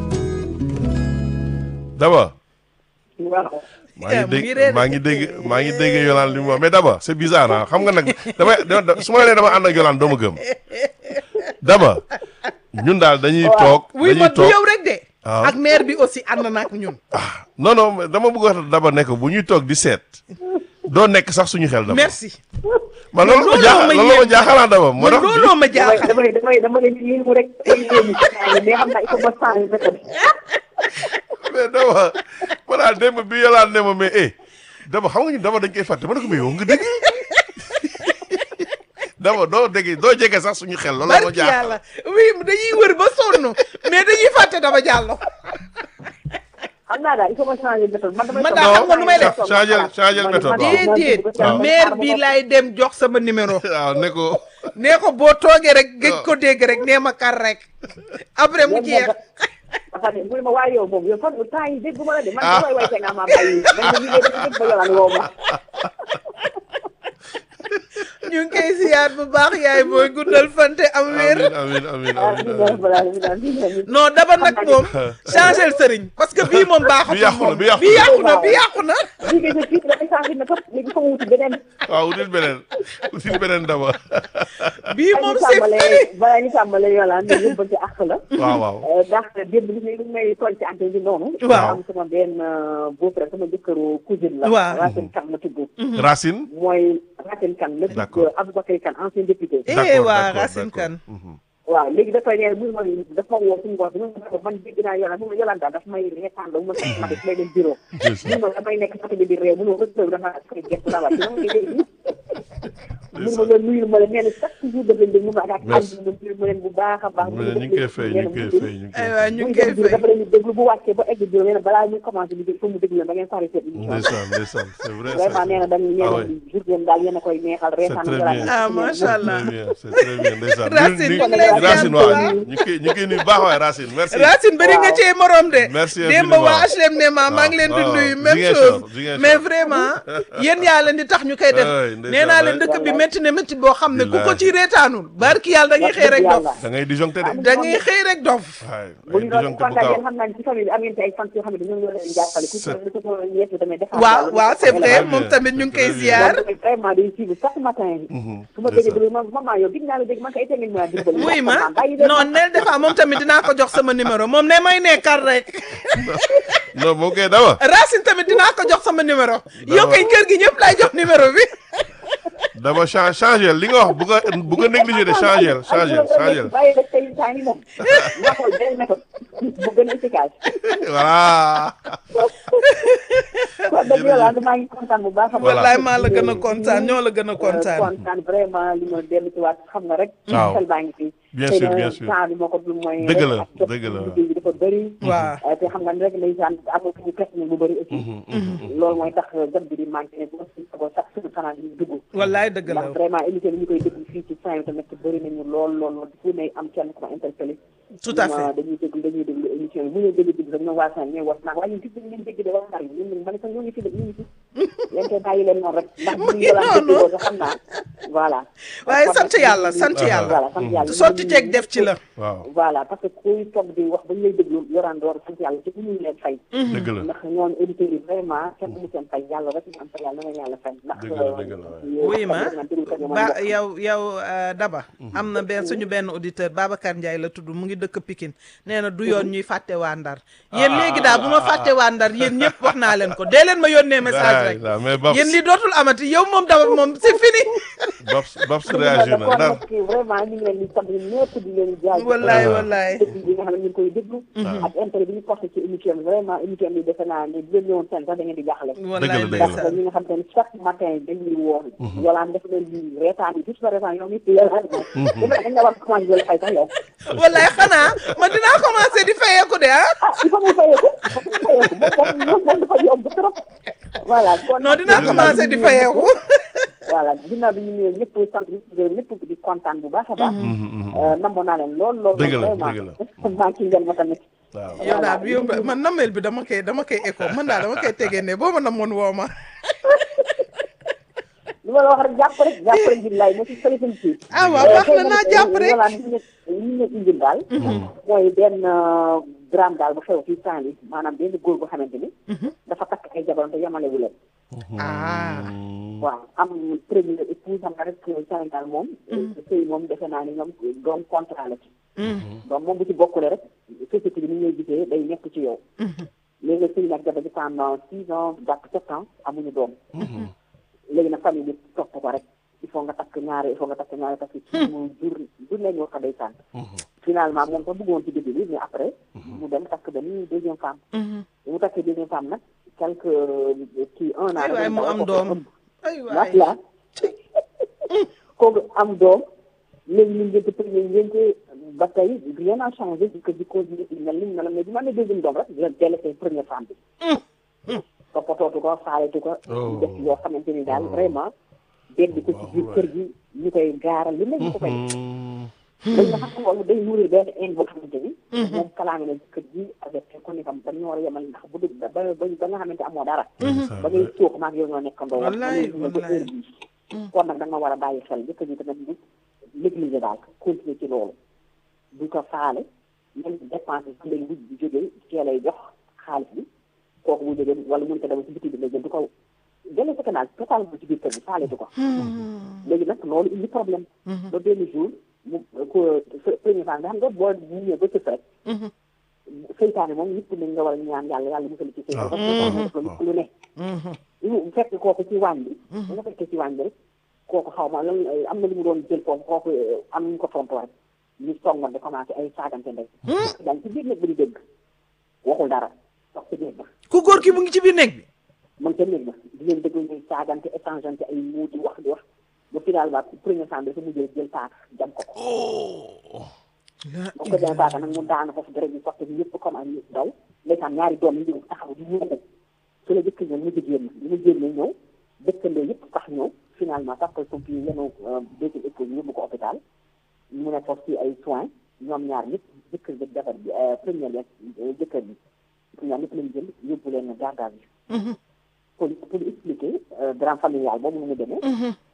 Daba. waaw maa Eh, ngi mu ngi dégg réer maa ngi dégg maa ngi dégg Yolande li mu wax mais Daba c'est bizarre ah xam nga nag damay dama su ma la nee dama ànd ak Yolande doo ma gëm Daba ñun daal dañuy toog wuy dañuy man du toog yow rek de waaw. ak maire bi aussi ànd na ak ñun ah non non mais dama bëgg a wax Daba nekk bu ñuy toog di seet doo nekk sax suñu xel Daba merci man loolu ma looloo jaaxal ma loolu ma yéem. jaaxalaa Daba moo man tax looloo ma damay jaaxal damay damay dama leen ci yéemu rek ay yéemu ci saa yi mais xam naa il faut ma changer méthode mais Daba ma daal démb bi Yolande ne ma mais eh Daba xam nga ñu Daba dañ koy fàtte ma ne ko mais yow nga dégg Daba doo dégg doo jege sax suñu xel loolu ma barki jaaxal yàlla oui dañuy wër ba sonn mais dañuy fàtte dama jàllo xam naa daal il faut ma changer méthode man damay Man toog daal xam nga nu may def. toog changer xalaat. changer Man- méthode, man- waaw. man- déedéet man- maire man- bi man- laay dem jox sama numéro waaw ne ko nee ko boo toogee rek gëj ko dégg rek nee ma kar rek après mu jeex dafa ne mu ne ma waaye yow moom yow fan temps yi dégg ma la de man Ah. damay way te nga ma bàyyi man ma liggéey dafa dégg ba yolaan woo ma ñu ngi koy siyaat bu baax yaay booy guddal fante am wér amin amin ah amin bi amin nga balaa bi daal bi daal non daba nag moom changé sëriñ parce que bii moom baaxatul Bi yàqu na, moom bi yàqu bi na. yàqu na bi yàqu na liggéey sa fii dafay changer méthode léegi fa ma wuti beneen waaw util beneen util beneen daba bii moom ñu c'est fini tàmbalee balaa ñu tàmbalee yolaan ne yóbbante àq la waaw waaw ndax démb li may li may tooñ ci antenne bi noonu. Waaw. am sama benn beau-frère sama jëkkëru cousine la. Waaw. Racine Kane la tudd. Racine mooy Racine Kane la D'accord. tudd Aboubacar Kane ancien député. eh D'accord, waa d'accord, Racine d'accord. Kane Mhm. waaw léegi dafay ne mu ma dafa ma woo suñu ngox bi mu ne man dégg naa yolaan mu ne yolaan daal dafa may reetaan la mu ma sax ma def may dem bureau. mu ne damay nekk sax bi di réew mu ne ma rëdd dafa koy gëstu la wàcc dama koy dégg. mu ne ma loolu nuyul ma leen nee na chaque jour daf leen di mun a ak Merci. àdduna nuyul ma leen bu baax a baax. mu ne ñu ngi koy fay ñu ngi koy fay ñu ngi ay koy waa fay ñu muy ngi koy dem bureau fay dafa leen di déglu bu wàccee ba egg bureau nee na balaa ñu commencé liggéey faut mu déglu leen da ngeen pare seen émission ndeysaan ndeysaan c'est vrai vraiment nee na dañ nee Ah na ouais. journée daal yéen a koy neexal reetaan très yàlla bien. na ah ci macha leen. allah très bien c'est très bien ndeysaan Racine, Ñu- ñu ngi ñu- lay Racine ziar bu waaw baax. ñu koy ñu koy nuyu baax waay Racine merci Racine bëri nga Waaw. cee morom de. Merci démb infiniment. waa HLM ne ma maa ngi leen di waaw, nuyu waaw. même Ziguinchor, chose. Ziguinchor. mais vraiment yéen yaa leen di tax ñu koy def. Ouais, ndeysaan. nee nee naa leen dëkk bi métti na métti boo xam ne ku ko ci reetaanul barki yàlla da ngay xëy rek dof da ngay disjoncté de. da ngay xëy rek dof waay bu ay ñu doon disjoncté bu kontaan gaaw. yéen xam naa ne ci famille bi am ngeen ci ay fans yoo xam ne ñoom ñoo leen jàppale ku ci C'est- ku ci yeesu tamit defar waaw yàlla, waaw ñu c'est ko vrai xelal. moom tamit ñu ngi koy Très bien. ziar moom tamit vraiment day suivre chaque matin su ma c'est déggee ça. déglu ma maman yow gis naa la dégg man kay ngeen mën a dimbali wuy ma bàyyi leen non neel defa moom tamit dinaa ko jox sama numéro moom ne may nekkal rek non moo koy dama. Racine tamit dinaa ko jox sama numéro yow kay kër gi ñëpp lay jox numéro bi dama cha changé li nga wax bu nga bu nga négligé de changé changé changé. bàyyi rek tey saa yi moom nga xool benn méthode bu gën a efficace voilà. kon dëgg yàlla maa ngi kontaan bu baax a baax. wallaay maa la gën a kontaan ñoo la gën a kontaan kontaan vraiment li ma dellu ci waat xam nga rek. Waaw. xel baa ngi fi. Bien Xëy sûr, na bien sûr. temps bi moo ko dul mooy. Dëgg la, rek ak jot dëgg la. liggéey bi dafa bëri. waaw Euh, te xam nga ne rek ndeysaan amul fu ñu perte bu bëri aussi. loolu mooy tax jot bi di manqué ne boo si ko sax suñu fanaan ñu dugg. wallaay dëgg la ndax vraiment émission bi ñu koy déglu fii ci fin tamit bëri nañu lool lool lool fu ne am kenn ku ma interpellé. tout à fait ma dañuy déglu dañuy déglu émission bi bu ñu déglu déglu rek ñoom waa Sane ñooy wax naan waaye ñun gis ngeen dégg de wax naa ñun ñun man sax ñoo ngi fi de ñu ngi fi. leen koy bàyyi leen noonu rek. ndax bu ñu doon déglu loolu xam naa voilà. waaye Kon sant nag yàlla ñu- sant yàlla voilà sant yàlla sotti ceeg def ci la waaw voilà parce que kuy toog di wax ba ñu lay déglu yoraan door sant yàlla te bu ñu leen fay. dëgg la. ndax ñoom auditeurs yi vraiment kenn mu seen fay yàlla rek ñu am fay yàlla na nga yàlla fay. ndax Dëgg la, dëgg la, euh, wuy ma xam nga déglu ko ñoom ba mbokk. yow yow euh, Daba am na benn suñu benn auditeur Babacar Ndiaye la tudd mu ngi dëkk Pikine nee na du yoon ñuy fàtte waa Ndar yéen léegi daal bu ma fàtte waa Ndar yéen ñëpp wax naa leen ko dee leen ma yónnee message rek Daay, mais Babs yéen li dootul amati yow moom Daba moom c'est fini Babs Babs réagir na kon ndar. nag vraiment ñu ngi leen di sant ñun ñëpp di leen jaajëfal. wallaay Ah. wallaay déglu bi nga xam ne ñu ngi koy déglu. ak intérêt bi ñu porté ci émission bi vraiment émission bi defe naa ne bu leen ñëwoon seen sax da ngeen di jaaxle. wallaay dëgg la. parce ndeysaan que ñi nga xam te ne chaque matin dañuy woo. yolaan def leen di reetaan yi juste reetaan yow nit yolaan moom. dañ la war a commencé jël fay sax yow. wallaay xanaa ma dinaa commencé di fayeeku de ah ah il faut mu fayeeku il faut mu fayeeku moom moom moom dafa yomb trop. voilà kon non dinaa commencé di fayeeku voilà ginnaaw bi ñu ñëwee ñëpp sant ñëpp gërëm ñëpp di kontaan bu baax a baax. namoon naa leen lool lool. Dëgg la, vraiment dëgg la. maa ci ngeen ma tamit. waaw. yow daal bi yow man namel bi dama koy dama koy écho man daal dama koy tegee ne boo ma namoon woo ma li ma la wax rek jàpp rek jàpp rek billaay mo ci solution ci ah waaw baax na naa jàpp rek voilà li ñu li ñu indil daal mooy benn drame daal bu xew fii Saint-Louis maanaam benn góor boo xamante ni dafa takk ay jabaram te yamalewu leen ah waaw am premier épouse xam nga rek Sénégal moom sëy moom defe naa ni ñoom doom contrat la ci donc moom bu ci bokkule rek société bi ni ñuy gisee day nekk ci yow léegi nag sëy nag jabar ji pendant six ans jàpp sept ans amuñu doom léegi nag famille bi topp ko rek il faut nga takk ñaari il faut nga takk ñaari parce que ci mu jur jur nañ war ko day sànn finalement moom ko bëggoon ci début bi mais après mu dem takk benn deuxième femme mu takkee deuxième femme nag quelque kii un an ay waay mu am doom ay waay waat la kooku am doom léegi ñu ngénte premier ngénte ba tey rien n'a changé di ko di continuer di mel ni mu meloon mais bi ma amee deuxième doom rek di leen délaissé première femme bi toppatootu ko faaletu ko Oh. def yoo xamante ni daal vraiment beddi ko ci biir kër gi ñu koy gaaral li nekk ko koy dañ nga xam loolu day nourrir benn haine boo xamante ni moom kalaame na kër gi avec ko ni kam dañu war a yemal ndax bu dee ba ba ba nga xamante amoo dara ba ngay suux maag yow ñoo nekkandoo wax Wallaay, ba wallaay. heure bii kon nag da nga war a bàyyi xel jëkkër ji tamit bu négliger daal continuer ci loolu bu ko faale même dépense bi léegi bu bu jógee kee lay jox xaalis bi kooku bu jógee wala mun ko dem ci biti bi lay jël du ko jëlee sa canal totalement ci biir kër gi faaletu ko léegi nag loolu indi problème ba benn jour mu ko premier fois nga xam nga boo ñëwee ba sëf rek seytaane moom nit ku ne nga war a ñaan yàlla yàlla musal ci seytaane parce que seytaane def la nit ku lu ne lu fekk kooku ci waañ bi bu nga fekkee ci waañ bi rek kooku xaw ma lan am na lu mu doon jël foofu kooku am ñu ko tontu rek ñu songoon di commencé ay saagante ndey daal ci biir nag ba di dégg waxul dara wax ci biir ba ku góor ki mu ngi ci biir néeg bi man ca néeg ba di leen déglu ñuy saagante échangeante ay muut di wax di wax ba finalement premier temps dafa mujjee jël paak jam ko ko boo ko jëlee paaka nag mu daanu foofu dara ñu sotti ñëpp comme ay ñëpp daw ndeysaan ñaari doom yi ñëw taxaw di ñëw su la jëkk ñëw mu ci génn li mu génnee ñëw dëkkandoo yëpp sax ñëw finalement sax koy pompier yi yenu deuxième épouse yóbbu ko hôpital mu ne foofu ci ay soins ñoom ñaar ñëpp jëkkër bi jabar bi première ya jëkkër bi ñoom ñaar ñëpp lañu jël yóbbu leen garde à vue pour pour expliquer drame familial boobu nu mu demee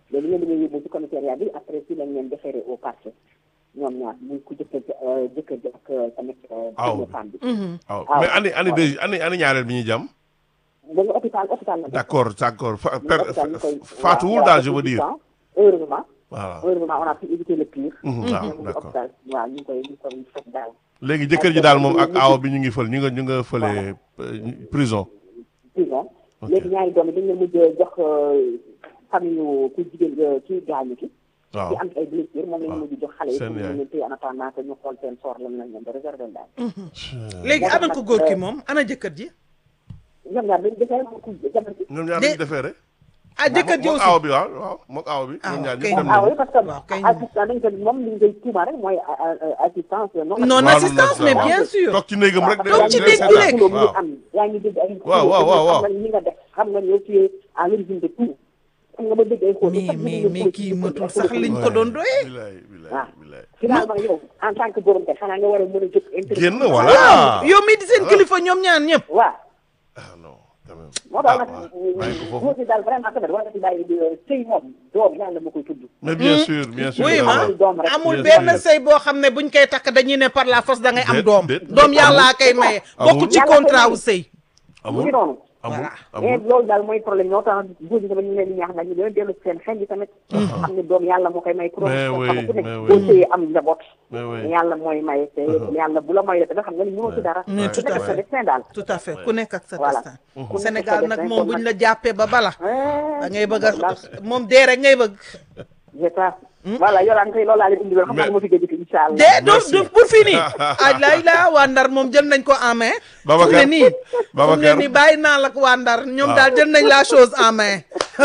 léegi ñoom dañoo yóbbu ci commissariat bi après si lañ leen déféré au parquet ñoom ñaar muy ku jëkkër ji jëkkër ji ak tamit Aw. première femme bi waaw Ah, mais ani ani waaw. deux ani ani ñaareel bi ñuy jàmm dañu hôpital hôpital la d'accord d'accord fa Ñu per hôpital ñu koy- faatuwul waaw, daal waaw, je veux dire heureusement voilà heureusement on a pu éviter le pire Mhm, ñu waaw ngi d'accord hôpital waaw ñu ngi koy ñu ngi koy fekk daal léegi jëkkër ji daal moom ak aaw bi ñu ngi fël ñu nga ñu nga fële euh, prison prison Ok. léegi ñaari doom yi dañ leen mujj jox famille yu ku jigéen ki gaañu ki waaw ci am ay blessure moom lañ waaw. mujj jox xale yi Seen pour ñu yaay. leen téye en attendant que ñu xool seen sort lan lañ leen di réserver daal léegi moo tax ana nag, ko góor ki euh, moom ana jëkkër ji ñoom ñaar dañu defee moom ku jabar ji ñoom ñaar De- dañu defee rek ah jëkkër ji mook aussi aaw bi waaw waaw mook aaw bi Ah, ñoom ñaar ok. ñu dem ah oui nañu parce que Waaw, kay. assistant dañ ko moom li ñu koy tuuma rek mooy a- a- a- assistance non non waaw, assistance loolu mais la, bien waaw. sûr toog ci néegam rek de Toog ci de néeg bi seetaan. rek. xuloo mu waaw ngi am yaa ngi dégg ay Waaw, waaw, waaw, waaw. xam nga li nga def xam nga yow tu es à l'origine de tout xam nga ba dégg ay xuloo mais mais mais kii matul sax liñ ko Ouais. doon doyee bilaay bilaay waaw bilaay finalement yow en tant que borom kër xanaa nga war a mën a jóg interview génn voilà waaw yow mii di seen Voilà. kilifa ñoom ñaar ñëpp waaw ah non quand même moo tax ah nag waaw bàyyi ko foofu góor gi daal vraiment tamit war nga ci bàyyi sëy moom doom yàlla ma koy tudd mais bien sûr bien sûr oui waaw. ma doom rek. amul Bien benn sûr. sëy boo xam ne buñ koy takk dañuy ne par la force da ngay am Déet, doom déet. doom yàllaa koy maye Amul. bokk ci Yàlla contrat koy wu sëy mu ngi amul noonu amul Voilà. mais amul loolu daal mooy problème ñoo tax góor ñi tamit ñu leen di ñaax nag ñu gën a dellu seen xel yi tamit xam ne doom yàlla moo koy may ku doon Mais xam oui, ku nekk mais oui. boo sëyee am njaboot mais oui yàlla mooy maye te yàlla bu la may te nga xam nga ni mënoo ci dara Mais tout ku nekk à sa fait. destin daal tout à fait ku nekk ak sa Voilà. destin Ku nekk Sénégal sa nag destin, moom kon buñ nag- la jàppee ba bala Eh, da ngay bëgg a daal moom dee rek ngay bëgg c'est ça voilà yolaan tey loolu laa leen indi woon xam naa Mais- ma fi gëj incha allah dee do Merci. do pour fini aj lay la waa Ndar moom jël nañ ko en main fu mu ne Babacar nii fu mu ne Babacar nii bàyyi naa la ak waa Ndar ñoom Waaw. daal jël nañ la chose en main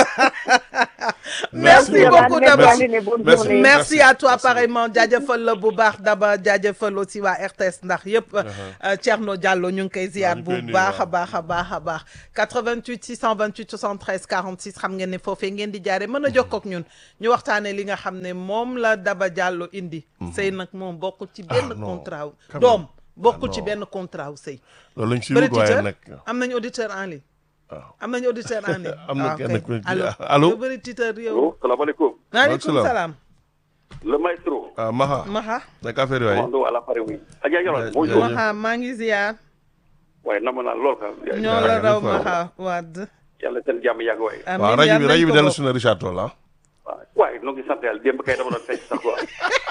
merci Merci. beaucoup Merci. Daba Merci. Bonne Merci. journée. merci à toi Merci. pareillement jaajëfal la bu baax Daba jaajëfal aussi waa RTS ndax yëpp euh, Thierno Diallo ñu ngi koy ziar ñu bu koy nuyu, baax a waaw. baax a baax a baax 88 628 73 46 xam ngeen ne foofee ngeen di jaare mën a jokkoo ak ñun ñu waxtaanee li nga xam ne moom la Daba Diallo indi sëy nag moom bokkul ci benn non. contrat wu Quand doom même. bokkul Ah, ci non. benn contrat wu sëy loolu lañ si bëri wut waaye titeur nag am nañu auditeur en ligne waaw am nañu auditeur en ligne Am na waaw kenn kay. ku- allo allo? yow bëri titeur yow Allô, salaamaaleykum. maaleykum salaam. salaam Le maestro. ah Maha Maxa naka affaire yi waay Commando à l'appareil, oui. Adja Yolande, Ja- bonjour. jaajëf. Maxa maa ngi ziar waaye nam naa lool ka. ñoo la raw jaajëf waay. Maxa Wade yàlla seen jàmm yàgg waaye. amiin waaw rajo yal bi nañ rajo bi ko dellu bokk. si na Richard Toll ah waaw waaye noo ngi sant yàlla démb kay dama doon fecc sax quoi.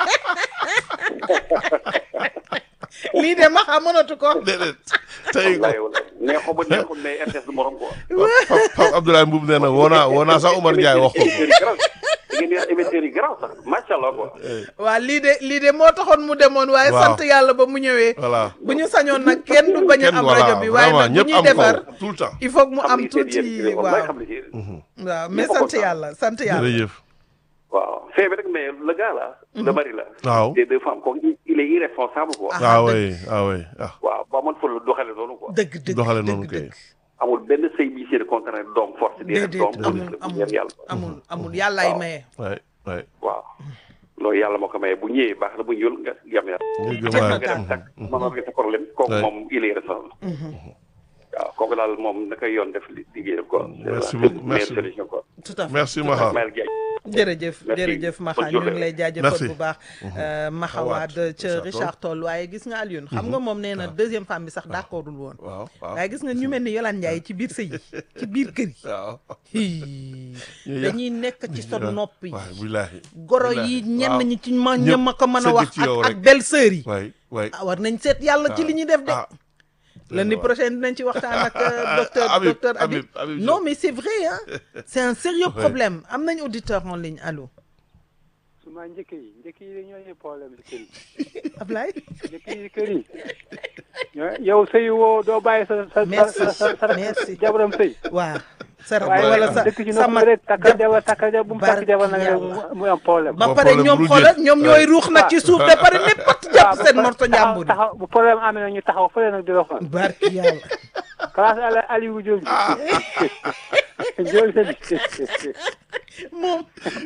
lii de Maxa mënatu ko déedéet tey wallaay wallaay neexoo ba neexul mais RTS du morom quoi. Pape Pape Abdoulaye Mboub nee na woo naa woo naa sax Omar Ndiaye wax ko émetteurs yi garaaw da ngeen di wax émetteurs yi garaaw sax macha allah quoi. waa lii de lii de moo taxoon mu demoon waaye Waaw. sant yàlla ba mu ñëwee voilà bu ñu sañoon nag kenn du bañ a kenn am voilà rajo bi waaye vraiment nag bu ñëpp ñuy am defar ko tout le temps il faut que mu xam am li seen tuuti yéen wallaay waaw xam li si yéen. waaw mais ñëpp a sant kontaan. yàlla sant yàlla jërëjëf waaw fee bi rek mais le gars là. le mari là. waaw des deux femmes kooku il- il est irresponsable quoi. Ah. ah dëgg. oui ah oui ah waaw ba man fa la doxale noonu quoi. dëgg dëgg doxale dëgg noonu kay dëgg amul benn sëy bi seen contraire doom force di déedéet doom amul police la bu amul ñeent yàlla amul amul yàllaay Waaw. maye waay waay waaw loolu yàlla moo ko maye bu ñëwee baax na bu ñëwul nga yam yàlla nga gëm Jeex na waay tàkk. nga dem takk mën nga sa problème kooku Ouais. moom il est responsable waaw kooku daal moom na koy yoon def li- liggéeyam quoi Merci C'est la beaucoup, meilleure merci. solution quoi tout à fait merci Maha Ismaël Diagne jërëjëf Merci. jërëjëf Maxa Bonne ñu ngi journée. lay jaajëfal Merci. bu baax Maxa Awaat, Wade ca Richard Richard Toll waaye gis nga Alioune xam nga moom nee na deuxième femme bi sax d'accordul woon waaw waaw waaye gis nga ñu mel ni Yolande Ndiaye ci biir sëy yi ci biir kër yi waaw hii, Ñu dañuy nekk ci sa nopp yi waay billaahi goro billaahi. yi ñenn waaw. ñi ci ma Ñëpp ña ma ko mën a sëgg wax ci yow ak ak rek. belle sœur yi waay waay ah war nañ seet yàlla ci li ñuy def de ah lundi prochain dinañ ci waxtaan ak euh, docteur Habib, docteur Habib Habib, Habib non Diop. mais c'est vrai hein c'est un sérieux problème am nañ auditeur en ligne allo suma njëkk yi njëkk yi ñoo ñuy problème si kër yi Ablaye njëkk yi kër yi ñoo yow sëy woo doo bàyyi sa sa Merci, sa sa sa merci. jabaram sëy waaw sa rakk waaye wala sa dëkk ci sa noppi mag rek takkal jab- jabar takkal jabar bu mu takk barki jabar nag rek yàlla. mu- muy am problème ba Ba pare problème ñoom bu xoolal jeex. ñoom ñooy ruux nag ci suuf ba pare ne pat jàpp seen morto njàmbur yi taxaw bu problème amee nag ñu taxaw fële nag di la xool barki yàlla classe ala Aliou Diop Ndiol Sène moom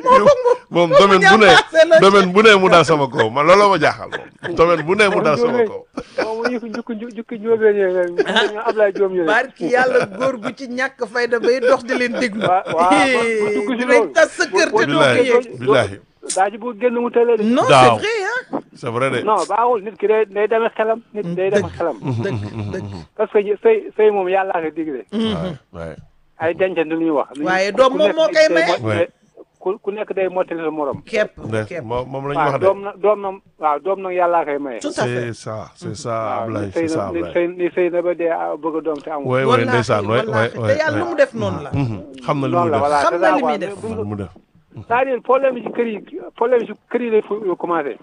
moom domaine bu ñambaase la ne domaine bu ne mu dal sama kaw man looloo ma jaaxal moom domaine bu ne mu dal sama kaw moom ñu jukki jukki njóobeen yooyu ñu Ablaye Diom yooyu barki yàlla góor gu ci ñàkk fayda bay dox di leen déglu Wa- waaw, bu dugg si dinañ loolu. tas sa kër te doo ko billaahi yëg billaahi daa ji bu génn mu tëlee de non c'est Daaw. vrai hein c'est vrai de non baaxul nit ki day day demee xelam nit day demee xelam dëgg dëgg parce que sëy sëy moom yàllaa ko digle waay waay ay dencante lu ñuy wax Waaye ku doom moom nekk moo koy day maye. mot- Ouais. ku ku nekk day mottali sa morom képp Ndees képp moom moom la ñu waaw wax doom de na doom na waaw doom nag yàllaa koy maye tout à fait c'est ça c'est ça waaw Ablaye ni c'est sëy ça na ni Ablaye sëy ni sëy na ba dee ah, bëgg a doom te amul waay waay wallaahi ndeysaan waay waay wallaahi te waay yàlla lu mu def noonu la xam na li noonu mu la def voilà Xam c'est na ça li muy quoi. def. Bu- li mu def c'est-à-dire problème yi ci kër yi problème yi ci kër yi lay fu- commencé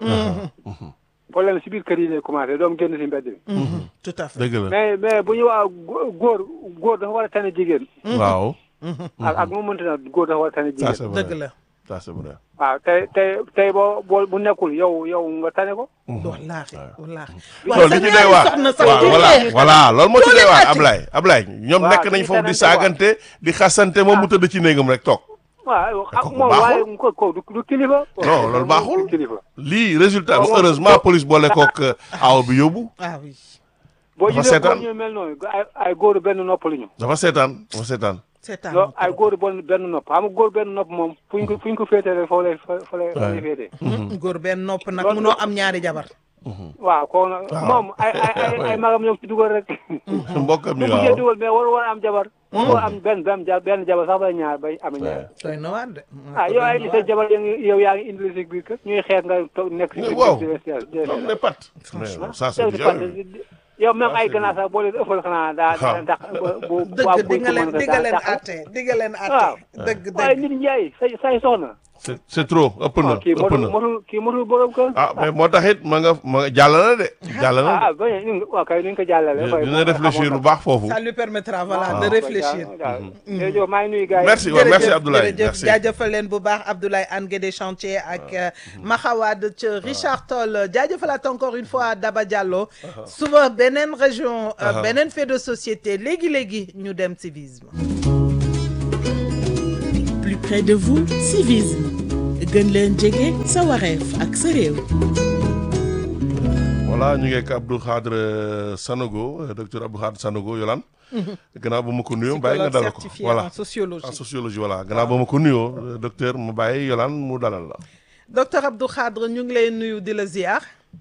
problème si biir kër yi lay commencé doom génn si mbedd bi tout à fait dëgg la mais mais bu ñu waa gó- góor góor dafa war a tane jigéen waaw ak ak mu mënti na góor dafa war a tane ça jigéen c'est vrai dëgg la ça c'est vrai waaw tey tey tey boo boo bu nekkul yow yow nga tane ko wallaahi wallaahi loolu li ci doy waar waaw voilà voilà loolu moo ci doy waar Ablaye Ablaye ñoom Waaw, nekk nañ dañuy foofu di tanante saagante di xasante moom mu tëdd ci néegam rek toog waaw ak kooku moom baaxul. waaye ko ko du du kilifa Non, loolu baaxul. du kilifa lii résultat bi Waaw, heureusement police boole kook aw bi yóbbu ah oui boo Dafa gisee góor seetaan. ñu mel noonu ay ay góor benn nopp la ñu dafa seetaan dafa seetaan c'est non ay góor benn benn nopp xam nga góor benn nopp moom fu ñu ko fu ñu ko féetee rek foo lay fa fa lay fa lay féetee góor benn nopp nag Loolu- munoo am ñaari jabar waaw koo nag moom ay ay ay ay magam ñoo ci dugal rek mbokkam bu yi mujjee waaw dugal mais war war am jabar war am benn benn ja- benn jabar sax bay ñaar bay am ñaar doy na waar de ah yow ay ni sa jabar yaa ngi yow yaa ngi indi si biir kër ñuy xeex nga toog nekk si biir Waaw. kër di leen di leen loolu ne pat mais non, ça c'est yow di violent. fàtte yow même ay ganaar sax boo leen ëffal xanaa daa daa ndax bu waa dëgg di nga leen di nga leen daa atte di nga leen waaw atte dëgg waaye dëgg nit njaay say say soxna c'est c'est trop ëpp na ah kii ëpp motul na motul kii motul borom kër ah mais moo tax it ma nga ma nga jàll na de jàll na ah ah bañ a waaw kay ni ñu ko jàllale de dina réfléchir bu baax foofu ça lui permettra voilà Ah. de réfléchir jërëjëf maa ngi nuyu gars yi merci waaw merci Abdoulaye jërëjëf merci jaajëfal leen bu baax Abdoulaye Anne Guédé chantier ak Maxawad ca Richard Toll jaajëfalaat encore une fois Daba Diallo suba beneen région euh, beneen fait de société léegi léegi ñu dem civisme plus près de vous civisme gën leen jege sa wareef ak sa réew voilà ñu ngi ak Abdou Khadre Sanogo euh, docteur Abdou Khadre Sanogo Yolaan gannaaw ba ma ko nuyoo bàyyi nga dalal ko certifié voilà en sociologie en sociologie voilà gannaaw ba ma ko nuyoo euh, docteur mu bàyyi Yolaan mu dalal la docteur Abdou Khadre ñu ngi lay nuyu di la ziar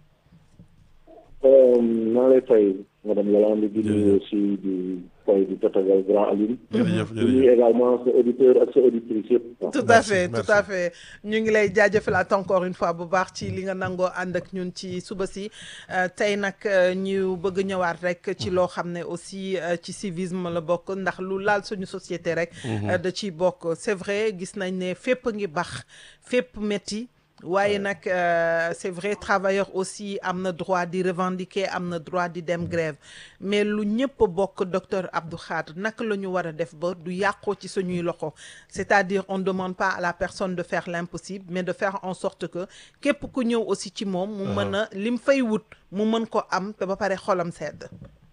maa lay fay madame Yolande di nuyu aussi di fay di tatagal grand Aline. jërëjëf di nuyu jërëjëf également sa auditeur ak sa auditrice yëpp. tout à Merci, fait merci. tout à fait ñu ngi lay jaajëfalaat encore une fois bu baax ci li nga nangoo ànd ak ñun ci suba si Euh, tey nag euh, ñu bëgg ñëwaat rek ci loo xam ne aussi euh, ci civisme la bokk ndax lu laal suñu société rek euh, da ciy bokk c'est vrai gis nañ ne fépp ngi bax fépp métti waaye nag euh, c'est vrai travailleur aussi am na droit di revendiquer am na droit di dem grève mais lu ñëpp bokk docteur Abdou Khadre naka la ñu war a def ba du yàqoo ci suñuy loxo c'est-à-dire on ne demande pas à la personne de faire l'impossible mais de faire en sorte que képp ku ñëw aussi ci moom mu mën a lim fay wut mu mën ko am te ba pare xolam sedd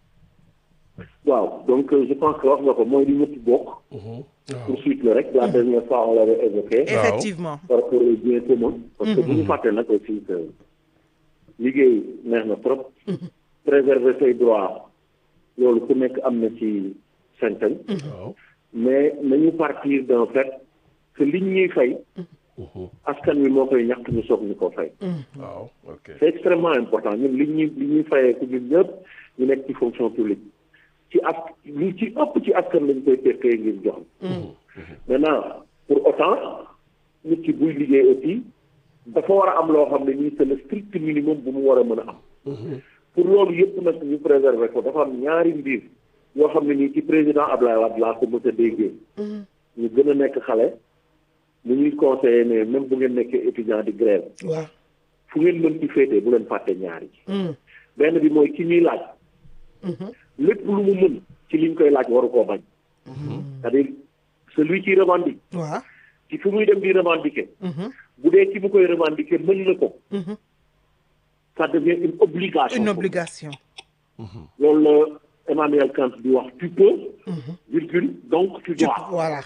waaw donc euh, je pense que wax nga ko mooy li ñëpp bokk. poursuite la rek la dernière fois on l'avait évoqué. effectivement par rapport au bien commun. parce que bu ñu fàtte nag aussi que liggéey neex na trop. préserver say droits loolu ku nekk am na ci sañ-sañ. waaw mais nañu partir d'un fait que liñ ñuy fay. askan wi moo koy ñàkk ñu soog ñu ko fay. waaw ok c'est extrêmement important ñun li ñuy li ñuy fayee ku ñun ñëpp ñu nekk ci fonction publique ci as li ci ëpp ci askan lañ koy tekkee ngir jox maintenant pour autant nit ki buy liggéey aussi dafa war a am loo xam ne nii c'est le strict minimum bu mu war a mën a am pour loolu yëpp nag ñu préserver ko dafa am ñaari mbir yoo xam ne nii ci président Ablaye Wade laa ko mës a déggee ñu gën a nekk xale mu ñuy conseiller ne même bu ngeen nekkee étudiant di grève waaw fu ngeen mën ci féetee bu leen fàtte ñaari benn bi mooy ki ñuy laaj lépp lu mu mën ci liñ koy laaj waru koo bañ c'est-à-dire celui qui revendique waaw ci fu muy dem di revendiquer bu dee ki mu koy revendiquer mën na ko ça devient une obligation une obligation loolu la Emmanuel Kant di wax tu peux virgule donc tu dois voilà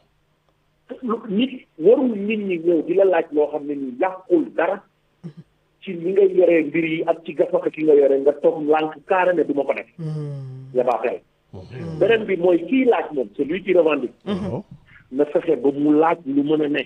lu- nit warul nit ñi ñëw di la laaj loo xam ne ni yàqul dara ci li nga yoree mbir yi ak ci gafaka ki nga yore nga toog lànk carré ne du ma ko def yabaaxel beneen bi mooy kii laaj moom celui qui revendique waaw na fexe ba mu laaj lu mën a ne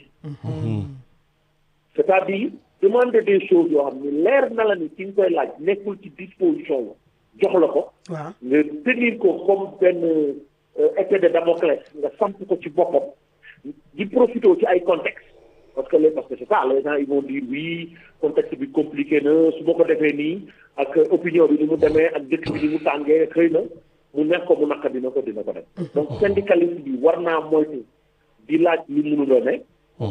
c'est-à-dire demander des choses yoo xam ni leer na la ni ki nga koy laaj nekkul ci disposition la jox la ko waaw nga tenir ko comme benn euh, épée de Damoclès nga samp ko ci boppam di profité ci ay contexte parce que les parce que c'est ça les gens ils vont dire oui contexte bi compliqué na su ma ko defee nii ak opinion bi ni mu demee ak dëkk bi ni mu tàngee xëy na mu nekk ko mu naka dina ko dina ko def donc syndicaliste bi war naa moytu di laaj li mënuloo ne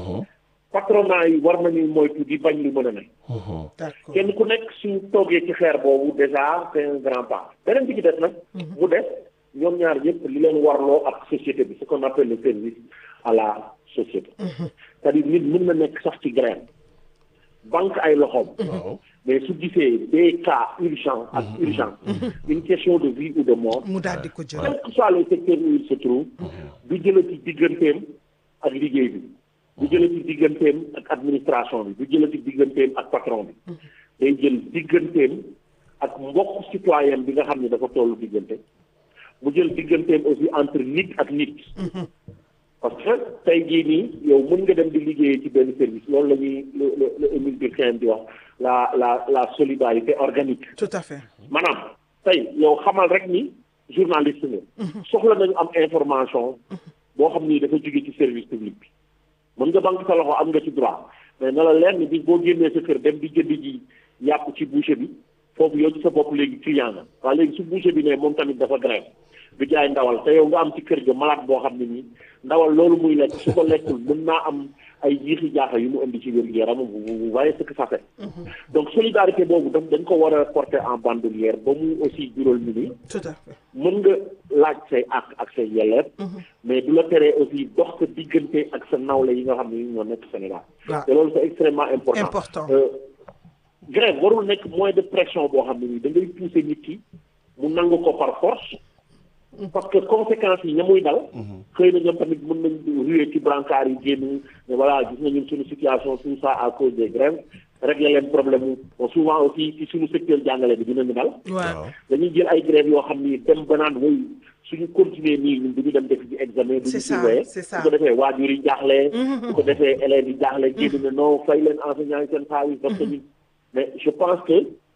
patronat yi war nañu moytu di bañ lu mën a ne d'accord kenn ku nekk su toogee ci xeer boobu déjà c'est un grand pas beneen bi ci des nag mu des ñoom ñaar ñëpp li leen warloo ak société bi ce qu'on appelle le service à la société c'est-à-dire nit mën na nekk sax ci grève banque ay loxoom waaw mais su gisee des cas urgents ak urgents une question de vie ou de mort mu daal di ko jël quel que soit le secteur où il se trouve du jëla ci digganteem ak liggéey bi du jëla ci digganteem ak administration bi du jëla ci digganteem ak patron bi day jël digganteem ak mbokk citoyen bi nga xam ne dafa tollu diggante mu jël digganteem aussi entre nit ak nit parce que tey jii nii yow mën nga dem di liggéeyee ci benn service loolu la ñuy le le le Émile Durkheim di wax la la la solidarité organique tout à fait maanaam tey yow xamal rek ni journaliste nga soxla nañu am information boo xam ni dafa jóge ci service public bi mën nga banque sa loxo am nga ci droit mais na la leer ni bis boo génnee sa kër dem di jënd ji yàpp ci boucher bi foofu yow ci sa bopp léegi client nga waaye léegi su boucher bi ne moom tamit dafa grève du jaay ndawal te yow nga am ci kër ga malade boo xam ne nii ndawal loolu muy lekk su ko lekkul mën naa am ay jiixi jaaxa yu mu indi ci wér gu yaramam vous vous voyez ce que ça fait donc solidarité boobu daf dañ ko war a porter en bandoulière ba mu aussi jural ñu ni tout à fait mën nga laaj say àq ak say yelleef mais du la teree aussi dox sa diggante ak sa nawle yi nga xam ne ñoo nekk Sénégal waaw te loolu c'est extrêmement important Important. Euh, grève warul nekk moyen de pression boo xam ne nii da ngay pousser nit ki mu nangu ko par force parce que conséquences yi ña muy dal xëy na ñoom tamit mën nañ ruer ci brancard yi génn ne voilà gis nga ñun suñu situation tout ça à cause des grèves régler leen problème mu bon souvent aussi ci suñu secteur jàngale bi dinañu dal waaw dañuy jël ay grève yoo xam ni dem ba naan woy suñu continuer nii ñun du ñu dem def ci examen du ñu C'est ça, surveiller c'est ça. su ko defee waajur yi jaaxle su ko defee élèves yi jaaxle génn ne non fay leen enseignants yi seen xaalis parce que ñun mais je pense que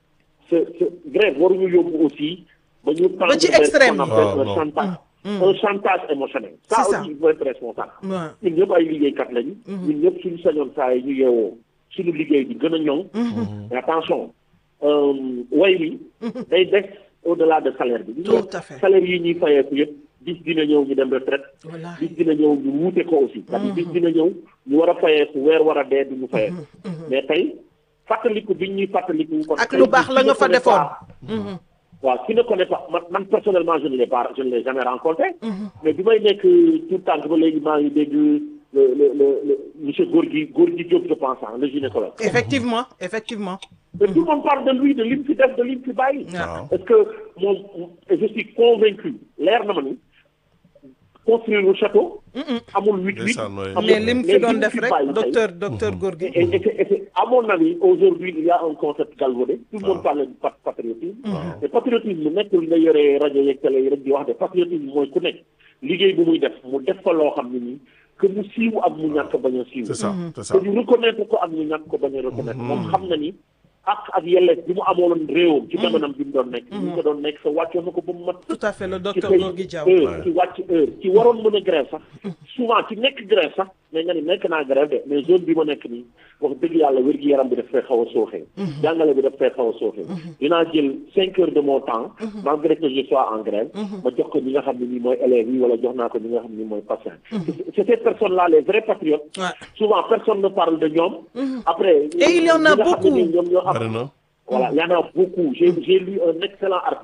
ce ce grève waruñu yóbbu aussi ba ñu tendre ci vers ce extrême. qu'on appelle Ah, un non. chantage un chantage émotionnel ça C'est ça. aussi il faut être responsable waaw ñun ñëpp ay liggéeykat lañu ñun ñëpp suñu sañoon saa yi ñu yeewoo suñu liggéey bi gën a ñoŋ mais attention euh, way bi day des au delà de salaire bi Tout à fait. salaire yi ñuy fayeeku yëpp bis dina ñëw ñu dem retraite Wallaahi. bis dina ñëw ñu wuute ko aussi c'est-à-dire bis dina ñëw ñu war a fayeeku weer war a dee du ñu fayeeku mais tey fàttaliku bi ñuy fàttaliku parce ak que lu baax la nga fa qui ne connaît defoon. pas- waaw qui ne connaît pas man man personnellement je ne l'ai pas je ne l'ai jamais rencontré mais bi may nekk tout tànk ba léegi maa ngi dégg le le le le monsieur Gorgui Gorgui Diop je pense hein, le gynécologue effectivement effectivement et tout le monde parle de lui de li mu fi def de li mu fi bàyyi waaw est-ce que moom et je suis convaincu leer na ma ni construire le château amul huit huit Ndeysaan, ouais. amul- mais lim fi doon mu def rek bàyyi tey, docteur docteur Gorgui et, et, c'est- et c'est- à mon avis, aujourd'hui, il y a un concept galvaudé. Tout le monde parle de pat- patriotisme. Et patriotisme, nekkul nga yore rajo yeeg télé yi rek di wax de patriotisme mooy ku nekk liggéey bu muy def mu def fa loo xam ne nii que mu siiw ak mu ñàkk bañ a siiw. c'est ça c'est ça que ñu reconnaître ko ak ñu ñàkk ko bañ a reconnaître. moom xam na ni ak ak yelleef bi mu amoon réewam. ci jamonoom bi mu doon nekk. bi mu ko doon nekk sa wàccoon na ko ba mu mat. tout à fait le ci docteur xëy Gorgui Diaw heure ci wàcc heure ci waroon mën a grève sax souvent ci nekk grève sax mais nga ni nekk naa grève de mais zone bi ma nekk nii wax dëgg yàlla wér-gi-yaram bi daf fay xaw a sooxee jàngale bi daf fay xaw a sooxee dinaa jël cinq heures de mon temps malgré que je sois en grève ma jox ko ñi nga xam ne nii mooy élèves yi wala jox naa ko ñi nga xam ne nii mooy patients c'est ces personnes là les vrais patriotes Ouais. souvent personne ne parle de ñoom après Et il y en a ñi nga xam ne nii beaucoup. ñoom ñoo am bari na voilà, il y en a beaucoup. J'ai j'ai lu un excellent article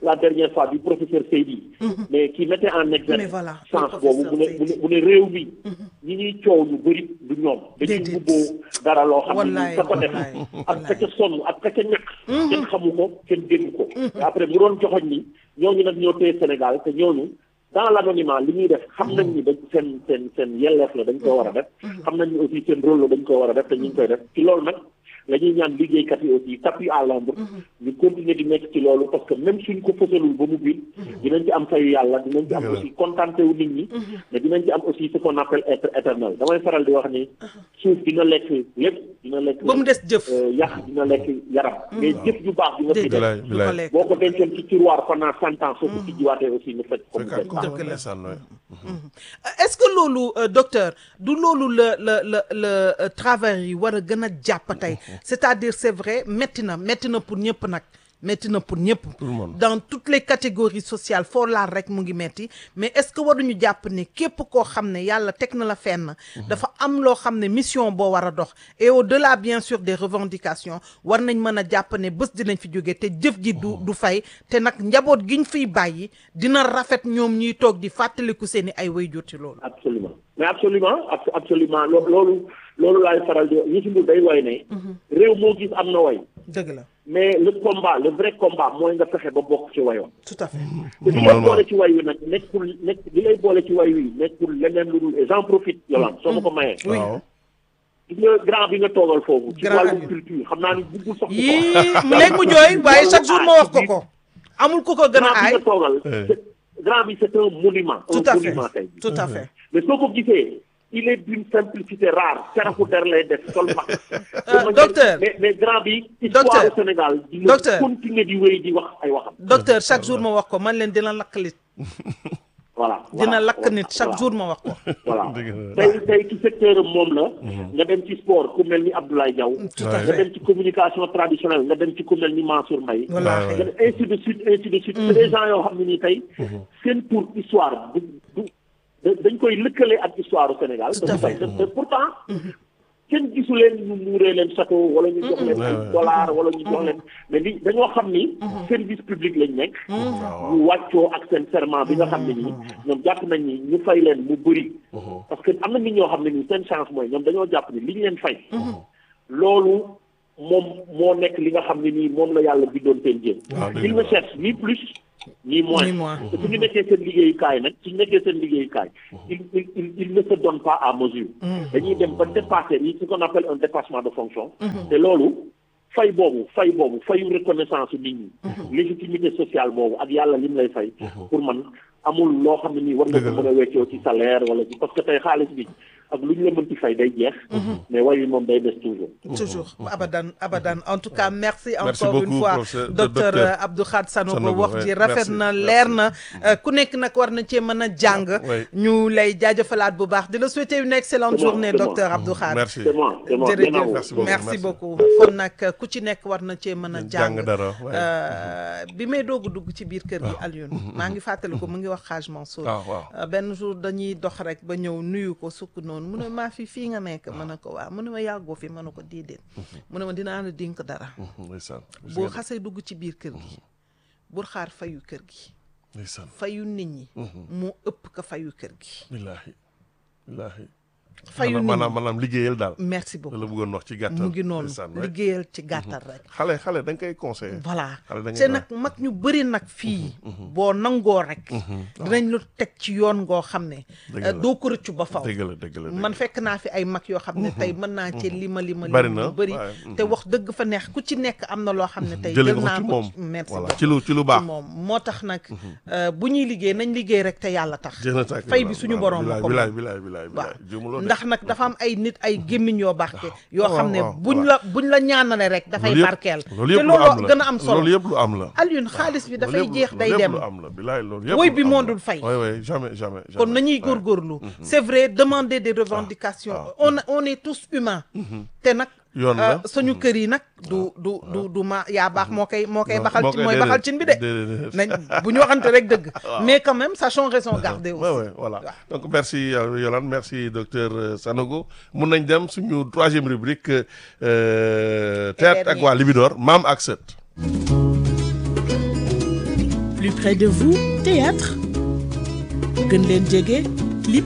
la dernière fois du professeur Seydi mais qui mettait en Mais exergue voilà, sens le boobu bu ne professeur bu ne Seydi. bu ne réew mi ñi ñuy coow ñu bëri du ñoom dañuy Déedéet. bubboo dara loo xam ne Wallaay, nii ka ko def wallaay, ak wallaay. ka ca sonn ak ka ca ñàkk kenn xamu ko kenn déggu ko te après mu doon joxoñ ni ñooñu nag ñoo téye Sénégal te ñooñu dans l'anonymat li ñuy def xam nañ ni dañ seen seen seen yelleef la dañ ko war a def xam nañ ni aussi seen rôle la dañ ko war a def te ñu ngi koy def ci loolu nag la ñuy ñaan liggéeykat yi aussi tapis à l'ombre ñu continuer di nekk ci loolu parce que même suñ ko fësalul ba mu biir dinañ ci am fayu yàlla dinañ ci am aussi contenté wu nit ñi mais dinañ ci am aussi ce qu'on appelle être éternel damay faral di wax ni suuf dina lekk lépp dina lekk ba mu des jëf euh, yàq dina lekk yaram mais jëf ju baax bi nga fi déedéet def Bilaay, du ko bilaay. lekk boo ko dencoon ci tiroir pendant cent ans soo ko tijjiwaatee aussi ñu fekk comme fekkaat ko Dëgg la. ndeysaan waay. est-ce que loolu euh, docteur du loolu la la la la euh, travailleurs yi war a gën a jàpp tey c'est-à-dire c'est vrai métti na métti na pour ñëpp nag métti na pour ñëpp le monde. dans toutes les catégories sociales foo laal rek mu ngi metti mais est-ce que waruñu jàpp ne képp koo xam ne yàlla teg na la fenn dafa am loo xam ne mission boo war a dox et au-delà bien sûr des revendications war nañ mën a jàpp ne bés dinañ fi jóge te jëf ji du du fay te nag njaboot giñ fiy bàyyi dina rafet ñoom ñuy toog di fàttaliku seeni ay waajur ci loolu absolument mais absolument ab- absolument loo- loolu loolu laay faral di ñu si mbir day way ne réew moo gis am na way dëgg la mais le combat le vrai combat mooy nga fexe ba bokk ci wayoon tout à fait te li lay boole ci way wi nag nekkul nekk li lay boole ci way wi nekkul leneen lu dul et j'en profite Yolande soo ma ko mayee Oui. waaw gis nga grand bi nga toogal foofu ci Grand wàllum Aliou. culture xam naa ni buggul sax yii léegi mu jooy waaye chaque jour ma wax ko ko amul ku ko gën a grand bi aay nga toogal Eh. c'est- grand bi c'est un monument tout un à fait monument tey jii. tout à fait mais soo ko gisee il est d'une simplicité rare carafu der lay def sol ma Euh, docteur. mais mais grand bi histoire Docteur. au Sénégal di Docteur. continuer di wéy di wax ay waxam docteur chaque jour ma wax ko man leen dina lakk nit voilà dina voilà, lakk voilà, nit chaque voilà. jour ma wax ko voilà Dëgg la. tey tey ci secteur am moom la nga dem ci sport ku mel ni Abdoulaye Diaw tout à Ouais. nga fait dem ci communication traditionnelle nga dem ci ku mel ni Mansour Mbaye Wallaahi. Ouais, nga dem ainsi de suite ainsi de suite c'est des gens yoo xam ne nii tey seen pour histoire du du da- dañ koy lëkkale ak histoire au Sénégal Tout à te fait. te pourtant kenn gisu leen ñu muuree leen château wala ñu jox leen ay Ouais, ouais. dollar wala ñu jox leen mais li dañoo xam ni service public lañ nekk ñu wàccoo ak seen serment bi nga xam ne nii ñoom jàpp nañ ni ñu fay leen mu bëri parce que am na nit ñoo xam ne nii seen chance mooy ñoom dañoo jàpp ni li ñu leen fay loolu moom moo nekk li nga xam ne nii moom la yàlla bindoon seen jéem waaw dëgg il la. ne cherche ni plus ni moins Ni moins. te su ñu nekkee seen liggéeyukaay nag su ñu nekkee seen liggéeyukaay il il il il ne se donne pas à mesure dañuy dem ba dépasser yi ce qu'on appelle un dépassement de fonction te loolu fay boobu fay boobu fayu reconnaissance nit ñi légitimité sociale boobu ak yàlla lim lay fay pour man amul loo xam ne nii war nga ko Dëgg la. mën a weccoo ci salaire wala ci parce que tey xaalis bi ak lu ñu la mënti fay day jeex mais way wi moom day des toujours toujours abadan abadan en tout cas merci Merci encore une beaucoup, fois professeur- docteur docteur euh, Abdou Khad Sanogo Sanogo, wax ouais. ji rafet Merci, na merci. leer na Euh, ku nekk nag war na cee mën a jàng Ouais. ñu lay jaajëfalaat bu baax di la souhaiter une excellente C'est moi, journée c'est moi. docteur Abdou Khad merci c'est moi c'est moi jërëjëf bien à vous. Merci beaucoup, merci merci. beaucoup kon nag ku ci nekk war na cee mën a jàng jàng dara ouais. Euh, bi may doog a dugg ci biir kër gi Alioune maa ngi fàttali ko mu ngi wax Haj Mansour waaw waaw Euh, benn jour dañuy dox rek ba ñëw nuyu ko sukk noonu mu ne maa fi fii nga nekk ma ne ko waaw mu ne ma yàggoo fi ma ne ko déedéet mu ne ma dinaa la dénk dara ndeysaan boo xasee dugg ci biir kër gi bul xaar fayu kër gi ndeysaan fayu nit ñi moo ëpp ka fayu kër gi billaahi billaahi fayu nit maanaam ñi maanaam liggéeyal daal merci la beaucoup bëggoon wax ci gàttal mu ngi noonu ndeysaan, ouais. liggéeyal ci gàttal rek xale xale da nga koy conseillé voilà xale da te ngay nag mag ñu bëri nag fii boo nangoo rek dinañ lu teg ci yoon ngoo xam ne Dëgg euh, la. doo ko rëccu ba faw dëgg la dëgg la dëgg man la. fekk naa fi ay mag yoo xam ne tey mën naa ci lima lima Bari lima na, lu bëri waaye, te wax dëgg fa neex ku ci nekk am na loo xam ne tey jëlee jël nga ko naa ci ko moom ci- merci voilà beaucoup. ci lu ci lu ci baax moom moo tax nag euh, bu ñuy liggéey nañ liggéey rek te yàlla tax jëna tàkk fay bi suñu borom a ko bilaay moom. bilaay bilaay waaw bilaay juumuloo de. ndax nag dafa am ay nit ay gémmiñ yoo barke yoo waaw, xam ne waaw, buñ voilà. la buñ la ñaanale rek dafay loolu yëpp- barkeel loolu te yëpp lu am loolu la gën a am solo loolu yëpp lu am la Alioune xaalis bi dafay loolu yëpp- jeex day loolu yëpp dem lu am la bilaay loolu yëpp woy lu bi am moo la. dul fay. oui oui jamais jamais kon jamais. nañuy Ouais. góorgóorlu c'est vrai demander des revendications on on est tous humains te nag Yoon la. euh, suñu kër yi nag du du du du ma yaa baax moo koy moo koy Non, baxal moo ci koy mooy déedéet, baxal cin bi de déedéet. nañ bu ñu waxante rek dëgg mais quand même sachons raison garder aussi Ouais, ouais, voilà. Donc merci euh, Yolande, merci docteur euh, Sanogo. Mun nañ dem suñu troisième rubrique euh, théâtre ak dernier. waa Libidor maam ak sët. plus près de vous théâtre gën leen jege clip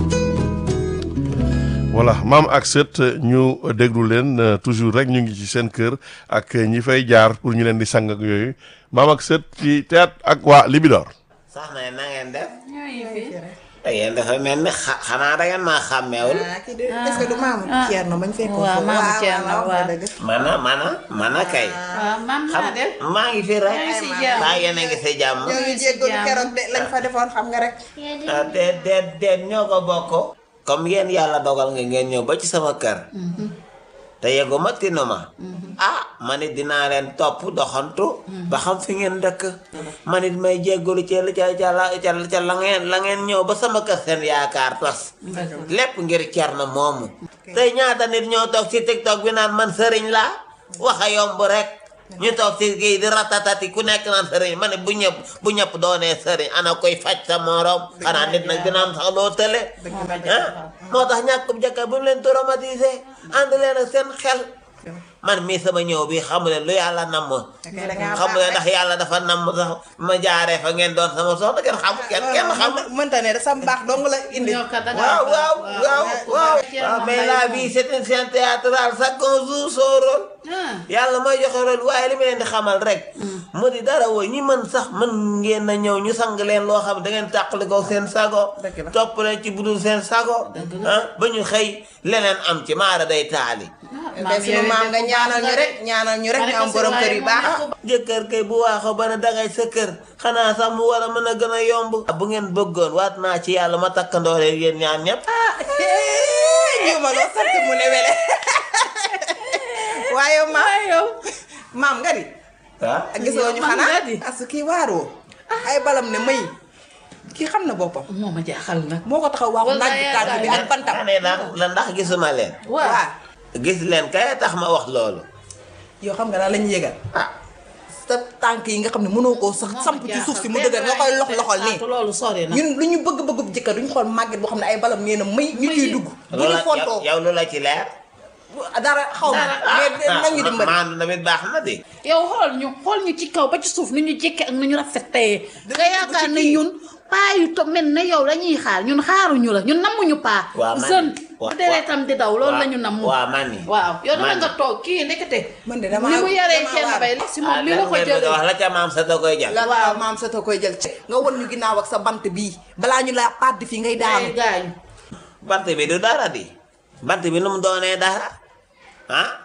voilà maam ak sët ñu déglu leen euh, toujours rek ñu ngi ci seen kër ak ñi fay jaar pour ñu leen di sang ak yooyu maam ak sët ci théâtre ak waa Libidor. soxna yi na ngeen def. da ngeen dafa mel ni xa xanaa da ngeen maa xàmmeewul. ah kii de est-ce que du maamu Thierno bañ fekkoon waaw ko. maamu Thierno, waaw waaw. dëgg. mana mana mana kay. waaw maam xam naa def. maa ngi fi rek. yaa ngi si jàmm. maa yéen a ngi si jàmm. ñoo ngi jéggalu keroog de lañ fa defoon xam nga rek. ah déet déet déet ñoo ko bokk. comme yéen yàlla dogal nga ngeen ñëw ba ci sama kër. te yeggu ma tinu ma. ah man it dinaa leen topp doxantu. ba xam fi ngeen dëkk. man it may jéggalu ca ca ca la ca ca la ngeen la ngeen ñëw ba sama kër seen yaakaar tas. lépp ngir Thierno moomu. tey ñaata nit ñoo toog ci tiktok bi naan man sëriñ laa wax a yomb rek ñu toog ci kii di ratatati ku nekk naan sëriñ ma ne bu ñëpp bu ñëpp doonee sëriñ ana koy faj sa morom xanaa nit nag dina am sax loo tële ah moo tax ñàkkum jëkkër bu mu leen traumatisé ànd leen ak seen xel man mii sama ñëw bi xamu leen lu yàlla namm xamu leen ndax yàlla dafa namm sax ma jaaree fa ngeen doon sama soxna kenn xamu kenn kenn xamu mënta ne da sa mbaax dong la indi. ñoo kat da ngaa waaw waaw waaw waaw Thierno waaw mais Mbaye la moom. vie c'est une scène théâtrale chacun joue son rôle ah yàlla mooy joxe rôle waaye li ma leen di xamal rek mu di dara wooy ñi mën sax mën ngeen na ñëw ñu sang leen loo xam ne da ngeen tàqali ko seen sago Dëgg la. topp leen ci budul seen sago ah ba ñu xëy leneen am ci maara day taali te sunu maam nga ñaanal ñu rek ñaanal ñu rek ñu am borom kër yu baax. jëkkër kay bu waaxoo ba ne dangay sa kër xanaa sax mu war a mën a gën a yomb bu ngeen bëggoon waat naa ci yàlla ma takkandoo leen yéen ñaan ñëpp ñu ma loo sant mu ne wele. waaye maam yow. maam nga di. ah gisoo ñu maam xanaa nga di. parce que kii waaroo. ay balam ne may. kii xam na boppam. moo ma jaaxal nag. moo ko taxaw wax Wala naaj bi tàgg bi ak bantam. ne ndax la ndax gisuma leen waaw waaw gis leen kay tax ma wax loolu yow xam nga daal la ñu yëgal. ah sa tànk yi nga xam ne mënoo koo sax samp ci suuf si mu dëgër nga koy lox loxol nii. loolu sori na. ñun lu ñu bëgg bëgg jëkkër duñu xool màgget boo xam ne ay balam nee na may ñu ciy dugg. bu ñu loola fontoo yow lu la ci leer dara xaw ma mais nañu dimbali. maandu tamit baax na de yow xool ñu xool ñu ci kaw ba ci suuf nu ñu jékkee ak nu ñu rafetee nga yaakaar ne ñun paa yu to mel ne yow lañuy xaar ñun xaaruñu la ñun nammuñu paa. waaw man jeune wa- bu deretam di daw loolu la ñu namm. waaw man ni waaw yow dama man nga toog kii ndekete. man de damaa ni mu yaree damaa kenn waar. bay si moom mi la ko wax jëlee. la ca maam sa da koy jël la waaw maam sa koy jël ci nga won ñu ginnaaw ak sa bant bii balaa ñu la pàdd fii ngay daanu. ay gaañu. bant bi du dara di bant bi nu mu doonee dara ah